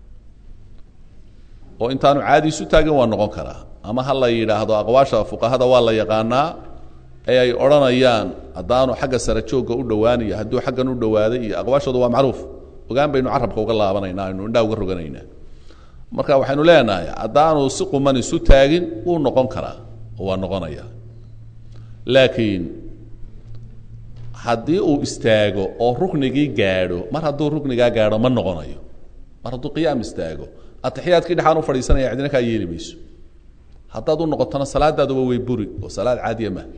oo intaanu caadi isu taagin waa noqon karaa ama ha la yidhaahdo aqwaasha fuqahada waa la yaqaanaa ee ay odhanayaan haddaanu xagga sare joogga u dhowaanayo hadduu xaggan u dhowaaday iyo aqwaashooda waa macruuf ogaan baynu carabka uga laabanaynaa aynu indhaha uga roganaynaa marka waxaynu leenahay haddaanu si quman isu taagin wuu noqon karaa oo waa noqonaya laakiin haddii uu istaago oo ruknigii gaadho mar hadduu ruknigaa gaadho ma noqonayo mar hadduu qiyaam istaago atixiyaadkii dhexaan u fadhiisanaya cidina kaa yeeli mayso haddaad u noqotona salaadaaduba way buri oo salaad caadiya mah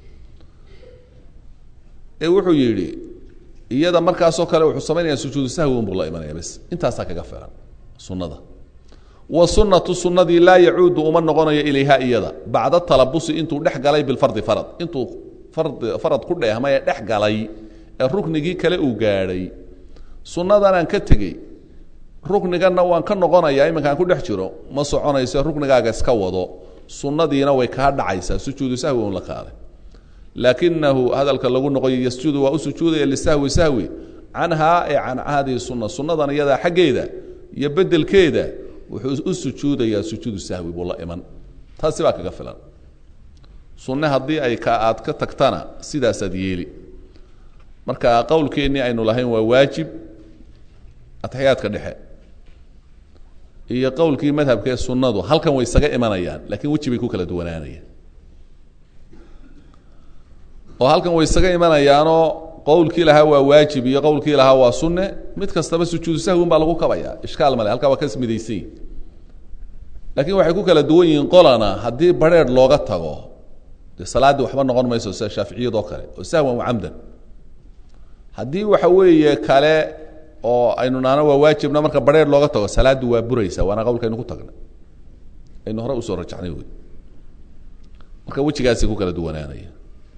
ee wuxuu yidhi iyada markaasoo kale wuxuu samaynayaa sujuudu sahwi unbuu la imanaya bes intaasaa kaga filan sunnada wa sunnatu sunnadii laa yacuudu uma noqonayo ilayha iyada bacda talabusi intuu dhex galay bilfardi farad intuu fardi farad ku dheehmay ee dhex galay ee ruknigii kale uu gaadhay sunnadanaan ka tegey rukniganna waan ka noqonayaa iminkaan ku dhex jiro ma soconayso ruknigaaga iska wado sunnadiina way kaa dhacaysaa sujuudu sahwi un la qaaday laakinahu hadalka lagu noqoyo yasjudu waa u sujuudaya lisahwi sahwi canhaa ee can hadihi sunna sunnadan iyadaa xaggeeda iyo bedelkeeda wuxuu u sujuudayaa sujuudu sahwi buu la iman taasi baa kaga filan sunne haddii ay ka aad ka tagtana sidaasaad yeeli marka qowlkeennii aynu lahayn waa waajib atixiyaadka dhexe iyo qowlkii madhabka ee sunnadu halkan way isaga imanayaan lakiin weji bay ku kala duwanaanayaan oo halkan way isaga imanayaanoo qowlkii lahaa waa waajib iyo qowlkii lahaa waa sunne mid kastaba sujuudu sahwin baa lagu kabaya ishkaal male halkaa waa ka midaysan laakiin waxay ku kala duwan yihiin qolana haddii bareer looga tago dee salaaddii waxba noqon mayso sida shaaficiyadoo kale oo sahwan wa camdan haddii waxa weeye kale oo aynu naano waa waajibna marka bareer looga tago salaaddu waa buraysa waana qowlkaynu ku tagnay aynu hore usoo rajaxnay wey marka wejigaasay ku kala duwanaanaya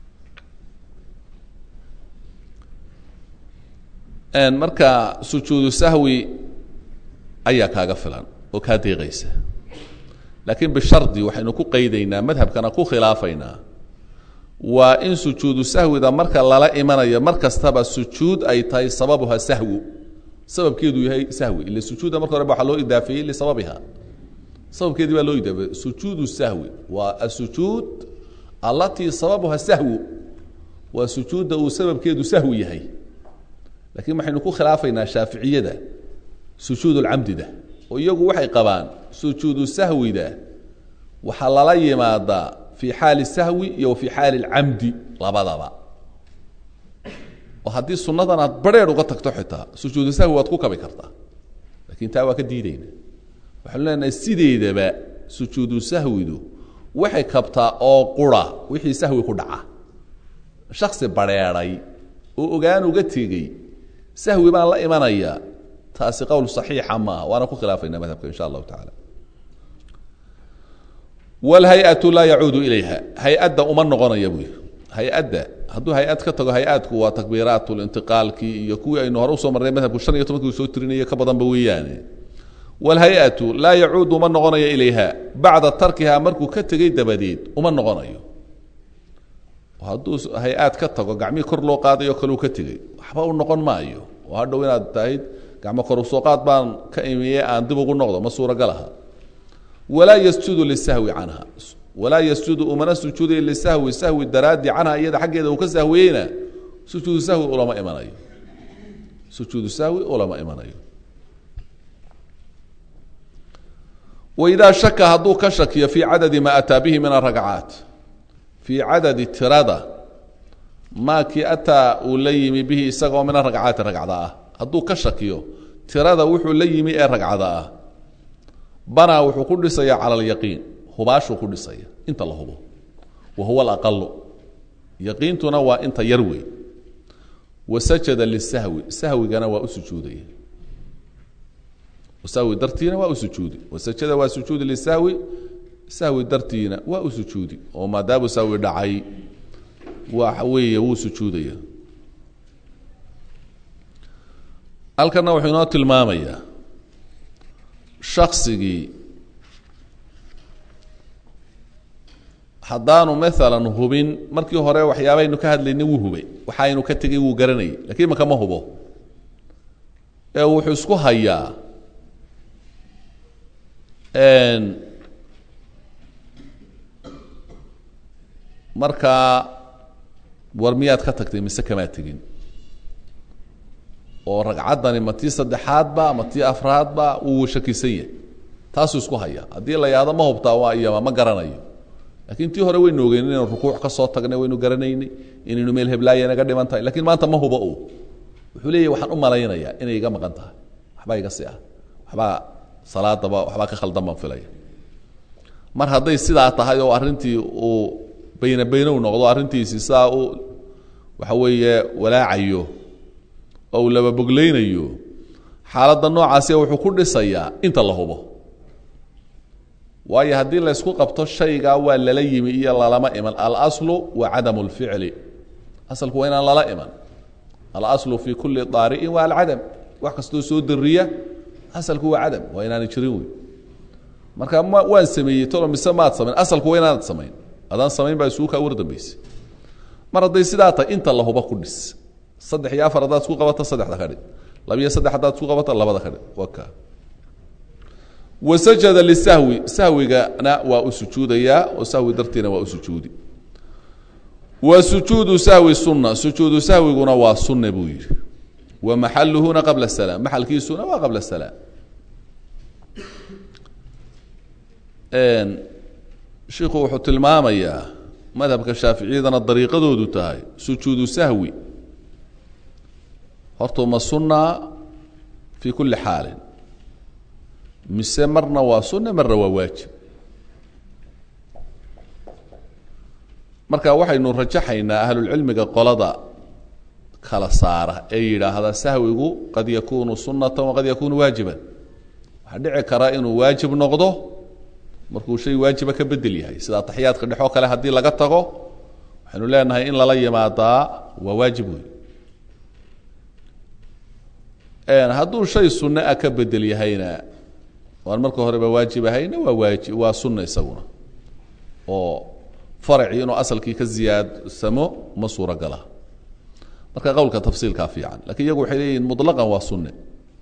marka sujuudu sahwi ayaa kaaga filan oo kaa deeqaysa laakiin bishardi waxaynu ku qaydaynaa madhabkana ku khilaafaynaa waa in sujuudu sahwida marka lala imanayo mar kastaba sujuud ay tahay sababuha sahwu sababkeedu yahay sahwi ila sujuudda marka hore ba waxaa loo idaafeeyey lisababiha sababkeedii baa loo idaafeeyey sujuudu sahwi waa asujuud allatii sababuha sahwu waa sujuudda uu sababkeedu sahwi yahay lakiin waxaynu ku khilaafaynaa shaaficiyada sujuud lcamdida oo iyagu waxay qabaan sujuudu sahwida waxaa lala yimaadaa fi xaali sahwi iyo fi xaali lcamdi labadaba oo haddii sunnadan aad bareer uga tagto xitaa sujuudu sahwi waad ku kabi kartaa lakin taa waa ka diideyna waxaanu leenahay sideedaba sujuudu sahwidu waxay kabtaa oo qura wixii sahwi ku dhaca shaksi bareeray oo ogaan uga tegey sahwi baan la imanaya taasi qowl صaxiixa maaha waana ku khilaafayna madhabka insha allahu taعala wاlhay-atu laa yacuudu ilayha hay-adda uma noqonaya buy hay-adda hadduu hay-ad ka tago hay-adku waa takbiiraat lintiqaalkii iyo kuwii aynu hore usoo marnay madhabku shan iyo tobankii soo tirinaya ka badanba weeyaane wاlhay-atu laa yacuudu uma noqonayo ilayha bacda tarkiha markuu ka tegey dabadeed uma noqonayo hadduu hay-aad ka tago gacmihii kor loo qaadayo kaleu ka tegey waxba u noqon maayo oo hadhow inaad tahyd gacmo kor usoo qaad baan ka imiye aan dib ugu noqdo ma suuragal aha walaa yasjudu lisahwi canha walaa yasjudu umana sujuuday lisahwi sahwi daraadi canha iyada xaggeeda uu ka sahwiyeyna sujuudu sahwi ulama imanayo sujuudu sahwi ulama imanayo waidaa shaka hadduu ka shakiyo fii cadadi ma ataa bihi min aragcaat fii cadadi tirada maakii ataa uu la yimi bihi isagoo mina ragcaati ragcada ah hadduu ka shakiyo tirada wuxuu la yimi ee ragcada ah banaa wuxuu ku dhisaya cala alyaqiin hubaashuu ku dhisaya inta la hubo wa huwa alaqalu yaqiintuna waa inta yar wey wa sajada lisahwi sahwigana waa u sujuudaya sahwi dartiina waa u sujuudi wasajada waa sujuudi lisahwi sahwi dartiina waa u sujuudi oo maadaamu sahwi dhacay waxa weeye wuu sujuudaya halkana wuxuu inoo tilmaamayaa shaksigii haddaanu maalan hubin markii hore waxyaabaynu ka hadlaynay wuu hubay waxaynu ka tegay wuu garanayay lakiin imaka ma hubo ee wuxuu isku hayaa markaa war miyaad ka tagtay mise kamaa tegin oo ragcaddani ma tii saddexaadba ma tii afraadba wuu shakisan yahay taasuu isku haya haddii la yahdo ma hubtaa waa iyama ma garanayo lakiin tii hore waynu ogeyn inaynu rukuuc ka soo tagnay waynu garanaynay inaynu meel heblaaya naga dhiman tahay lakiin maanta ma hubo u wuxuu leeyahy waxaan u malaynayaa inay iga maqan tahay waxbaa iga si ah waxbaa salaadaba waxbaa ka khaldan baan filaya mar hadday sidaa tahay oo arrintii uu bayna baynow noqdo arrintiisii sidaa u waxa weeye walaacayo oo uu lababoglaynayo xaaladda noocaasi wuxuu ku dhisayaa inta la hubo waayo haddii laysku qabto shaygaa waa lala yimi iyo lalama iman alaslu wa cadamu lficli asalku waa inaan lala iman alaslu fi kuli daari'in waa alcadam wax kastoo soo dariya asalku waa cadam waa inaanay jirin wey marka ma waan sameeyey tolo mise maad samayn asalku waa inaanad samayn adaan samayn baa isugu kaa war dambaysa mar hadday sidaa tahay inta la huba ku dhis saddex iyo afar haddaad isku qabato saddexda ka dhig labiyo saddex haddaad isku qabato labada ka dhig waa kaa wasajada lisahwi sahwigana waa u sujuudayaa oo sahwi dartiina waa u sujuudi wa sujuudu sahwi sunna sujuudu sahwiguna waa sunna buu yidhi wa maxaluhuna qabla salaam maxalkiisuna waa qabla salaam shiku wuxuu tilmaamayaa madhabka shaaficiyadana dariiqadoodu tahay sujuudu sahwi horta ma sunna fi kuli xaalin mise marna waa sunna marna waa waajib marka waxaynu rajaxaynaa ahlulcilmiga qolada kala saara ee yidhaahda sahwigu qad yakunu sunatan waqad yakunu waajiban waxaa dhici kara inuu waajib noqdo markuu shay waajiba ka bedel yahay sida ataxiyaadka dhexoo kale haddii laga tago waxaynu leenahay in lala yimaadaa waa waajib wey hadduu shay sunne ah ka bedel yahayna waan marka horeba waajib ahayna waa waaji waa sunna isaguna oo faracii inuu asalkii ka ziyaadsamo ma suuragala marka qowlka tafsiilkaa fiican lakiin iyagu waxay leeyihin muطlaqan waa sunne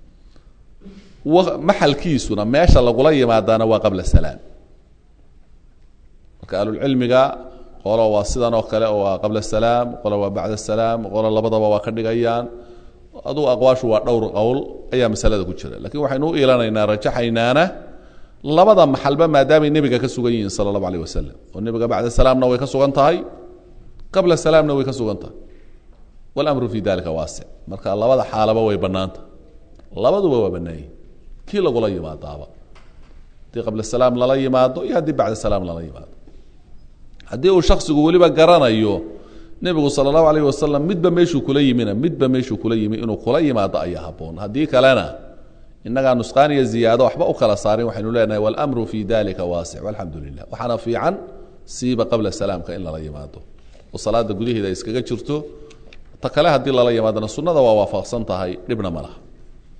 maxalkiisuna meesha lagula yimaadaana waa qabla salaam marka ahlulcilmiga qolo waa sidan oo kale oo waa qabla salaam qolo waa bacda salaam qolo labadaba waa ka dhigayaan adugu aqwaashu waa dhowr qowl ayaa masalada ku jira lakiin waxaynu u ilanaynaa rajaxaynaana labada maxalba maadaamay nebiga ka sugan yihiin sala allahu alayh wasalam oo nebiga bacda salaamna way ka sugan tahay qabla salaamna way ka sugan tahay walamru fi dalika waasic marka labada xaalaba way bannaanta labaduba waa bannaanyihin kii lagula yimaadaaba haddii qabla salaam lala yimaado iyo haddii bacda salaam lala yimaado haddii uu shaksigu weliba garanayo nebigu sala allahu alayh wasalam midba meeshuu kula yimina midba meeshuu kula yimi inuu kula yimaado ayaa haboon haddii kalena inagaa nusqaan iyo ziyaado waxba u kala saarin waxaynu leenahay walamru fi dalika waasic walxamdu lilah waxaana fiican siiba qabla salaamka in lala yimaado oo salaada gudaheeda iskaga jirto ta kale haddii lala yimaadona sunnada waa waafaqsan tahay dhibna ma laha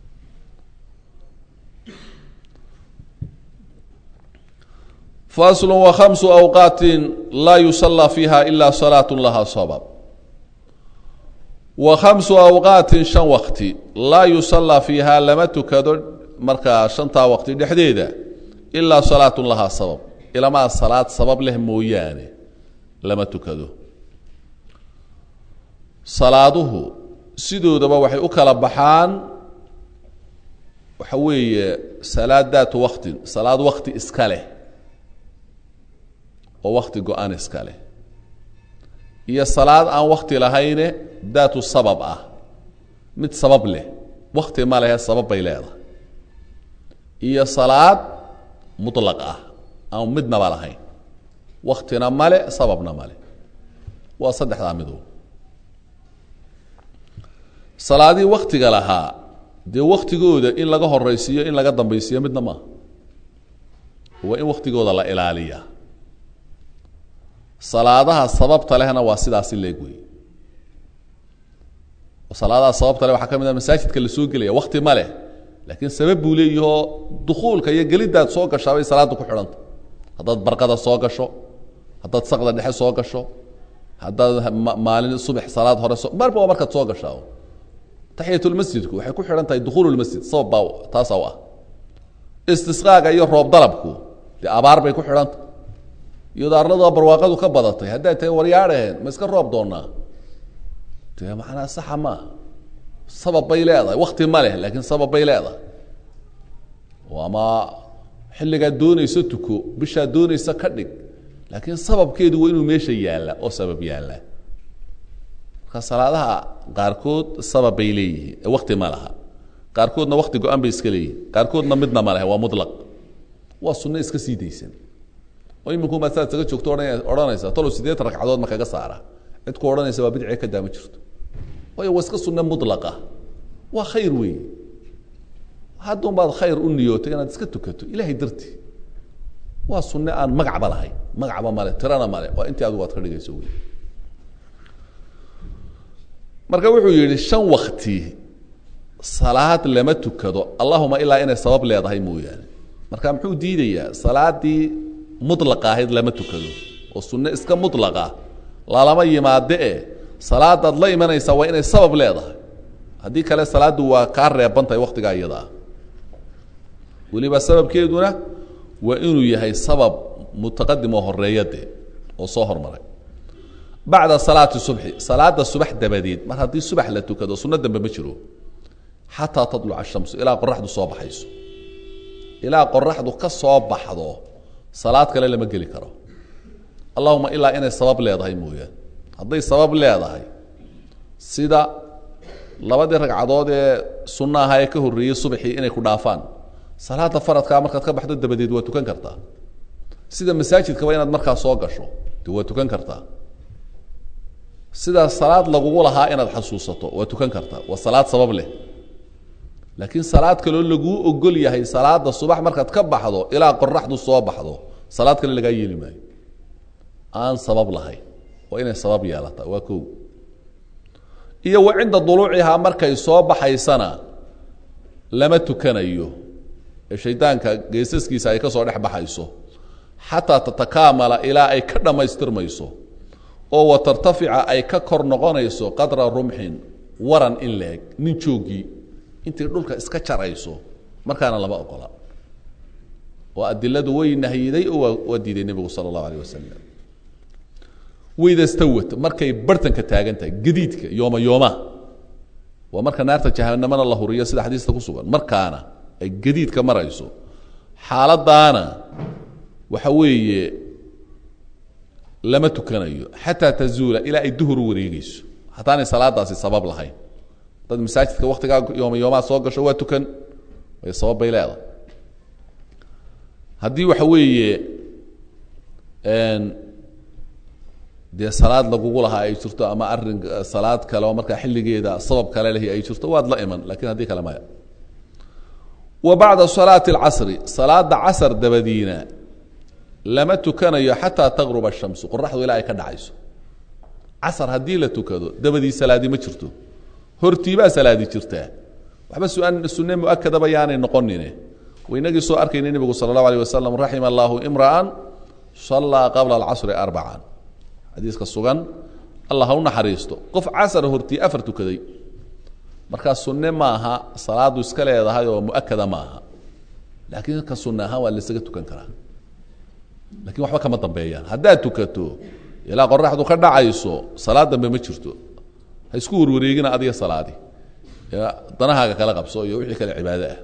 fasl وhamsu awqaati laa yusala fiiha ila salaaة laha sabab wa khamsu awqaatin shan wakti laa yusala fiiha lama tukado markaa shantaa waqti dhexdeeda ilaa salaatu lahaa sabab ilamaa salaad sabab leh mooyaane lama tukado salaaduhu sidoodaba waxay u kala baxaan waxa weeye salaad daatu waktin salaad wakti iska leh oo wakti go-an iska leh iyo salaad aan wakti lahayne daatu sabab ah mid sabab leh wakti ma lehe sabab bay leedahay iyo salaad mutlaq ah aan midnaba lahayn waktina male sababna male waa saddexdaa mido salaadihii waktiga lahaa dee waktigooda in laga horeysiiyo in laga dambaysiiyo midna maaha waa in waktigooda la ilaaliyaa salaadaha sababta lehna waa sidaasi leeg wey salaadaha sababta leh waxaa ka mid a masaajidka la soo gelaya wakti ma leh laakiin sabab buu leeyahoo dukuulka iyo geliddaad soo gashaa bay salaadda ku xidhanta haddaad barqada soo gasho haddaad saqda dhexe soo gasho haddaad maalin subax salaad hore so marba waa markaad soo gashaa taxiyatulmasjidku waxay ku xidhan tahay dukuululmasjid sabab baa taasaa u ah istisqaaga iyo roob dalabku dee abaar bay ku xidhanta iyadoo arlada barwaaqadu ka badatay hadday tahay waryaadhaheen ma iska roob doonaa dee macnaa saxa maaha sabab bay leedahay wakti ma leh laakiin sabab bay leedahay oo ama xilligaad doonayso tuko bishaad doonaysa ka dhig laakiin sababkeedu waa inuu meesha yaalla oo sabab yaallaa marka salaadaha qaarkood sabab bay leeyihiin ee wakti ma laha qaarkoodna wakti go-an bay iska leeyihin qaarkoodna midna ma leh waa mulaq waa sunno iska sii daysan oo iminkumaa saad isaga joogto odhan odhanaysa talow sideed ragcadood ma kaga saara cid ku odhanaysa waa bidcee ka daama jirto waayo waa iska sunne mulaqa waa khayr weeye haddun baad khayr u niyootay inaad iska tukato ilahay dartii waa sunne aan magacba lahayn magacba male tirana male waa intii adigu aad ka dhigayso wey marka wuxuu yidhi shan wakti salaad lama tukado allahuma ilaa inay sabab leedahay mooyaane marka muxuu diidayaa salaadii mulaqa ahayd lama tukado oo sunne iska mulaqa lalama yimaade e salaadaad la imanaysaa waa inay sabab leedahay haddii kale salaaddu waa kaa reebantahay waktigaa iyadaa weliba sababkeeduna waa inuu yahay sabab mutaqadim oo horeeyade oo soo hormaray bacda salaati subxi salaada subax dabadeed mar haddii subax la tukado sunno dambe ma jiro xataa tadluca ashamsu ilaa qoraxdu soo baxayso ilaa qoraxdu ka soo baxdo salaad kale lama geli karo allahuma ilaa inay sabab leedahay mooyaane hadday sabab leedahay sida labadii ragcadood ee sunno ahaa ee ka horreeyey subaxii inay ku dhaafaan salaada faradkaa markaad ka baxdo dabadeed waa tukan kartaa sida masaajidkaba inaad markaa soo gasho de waa tukan kartaa sida salaad lagugu lahaa inaad xasuusato waa tukan kartaa waa salaad sabab leh laakiin salaad kaloo laguu ogol yahay salaada subax markaad ka baxdo ilaa qoraxdu soo baxdo salaad kale lagaa yeeli maayo aan sabab lahayn waa inay sabab yeelataa waa ko iyo wa cinda duluucihaa markay soo baxaysana lama tukanayo ee shaydaanka geesaskiisa ay ka soo dhex baxayso xataa tatakaamala ilaa ay ka dhammaystirmayso oo wa tartafica ay ka kor noqonayso qadra rumxin waran in leeg nin joogii intay dhulka iska jarayso markaana lama ogola oo adiladu way nahyiday oo waa waa diiday nebigu sala allahu alayh wasalam wayda stawat markay bartanka taagan tahay gadiidka yooma yooma waa marka naarta jahanamana la huriyo sida xadiista ku sugan markaana ay gadiidka marayso xaaladaana waxa weeye lama tukanayo xataa tazuula ilaa ay duhur u wareegeyso hataanay salaadaasi sabab lahayn dad masaajidka waktigaa yooma yoomaa soo gasho waa tukan way sabab bay leedahay haddii waxa weeye dee salaad lagugu lahaa ay jirto ama arin salaad kale oo markaa xilligeeda sabab kale lehi ay jirto waad la iman lakin haddii kale maya wa bacda salaati اlcasri salaada casr dabadiina lama tukanayo xataa taqruba الshamsu qoraxdu ilaa ay ka dhacayso casr haddii la tukado dabadii salaadi ma jirto hortiibaa salaadi jirtaa waxba su-aan sunne muakadaba yaanay noqonine waynagii soo arkayna nebigu sala اllahu alيه wasalam raxima allahu imra'an salaa qabla alcasri arbacan xadiiska sugan allah ha u naxariisto qof casar hortii afar tukaday markaa sunne maaha salaadu iska leedahay oo muakada maaha laakiin ka sunne ahaan waa laysaga tukan karaa lakin waxba kama dambeeyaan haddaad tukato ilaa qoraxdu ka dhacayso salaad dambe ma jirto ha isku warwareegina adiga salaadi danahaaga kala qabso iyo wixii kale cibaado ah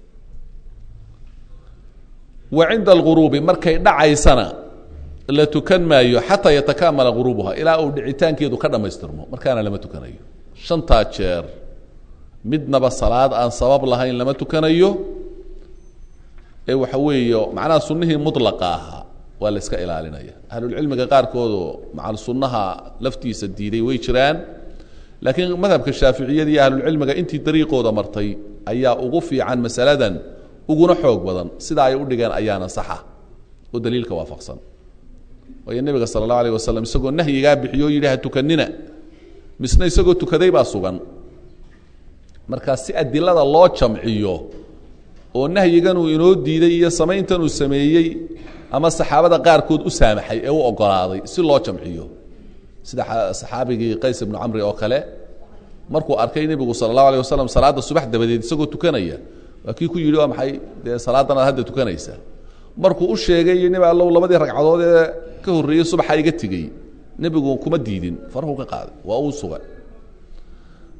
wa cinda alghuruubi markay dhacaysana la tukan maayo xataa yatakamala guruubuha ilaa uu dhicitaankeedu ka dhammaystirmo markaana lama tukanayo shantaa jeer midnaba salaad aan sabab lahayn lama tukanayo ee waxa weeye macnaha sunnihii mulaqa ahaa waa la iska ilaalinaya ahlulcilmiga qaarkoodoo macal sunnaha laftiisa diiday way jiraan laakiin madhabka shaaficiyada iyo ahlulcilmiga intii dariiqooda martay ayaa ugu fiican masaladan uguna xoog badan sida ay u dhigeen ayaana saxa oo daliilka waafaqsan waayo nebiga sala allahu alayh wasalam isagoo nahyigaa bixiyo o yidhi ha tukanina misna isagoo tukaday baa sugan markaa si adilada loo jamciyo oo nahyigan uu inoo diiday iyo samayntan uu sameeyey ama saxaabada qaarkood u saamaxay ee u ogolaaday si loo jamciyo sida saxaabigii qays ibnu camri oo kale markuu arkay nebigu sala allahu alay wasalam salaadda subax dabadeed isagoo tukanaya waa kii ku yidhi waa maxay dee salaadan aad hadda tukanaysaa markuu u sheegay nebi allow labadii ragcadood ee ka horreeyey subaxa iga tegey nebigu kuma diidin farahu ka qaaday waa uu sugay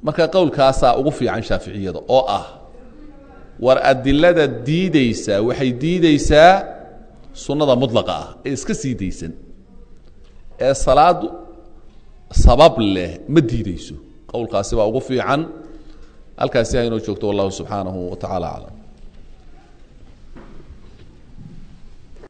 marka qowlkaasaa ugu fiican shaaficiyada oo ah war adilada diideysa waxay diideysaa sunnada mudlaqa ah ee iska sii daysan ee salaadu sabab leh ma diideyso qowlkaasi baa ugu fiican halkaasi haynoo joogto wallahu subxaanahu wa tacaala aclam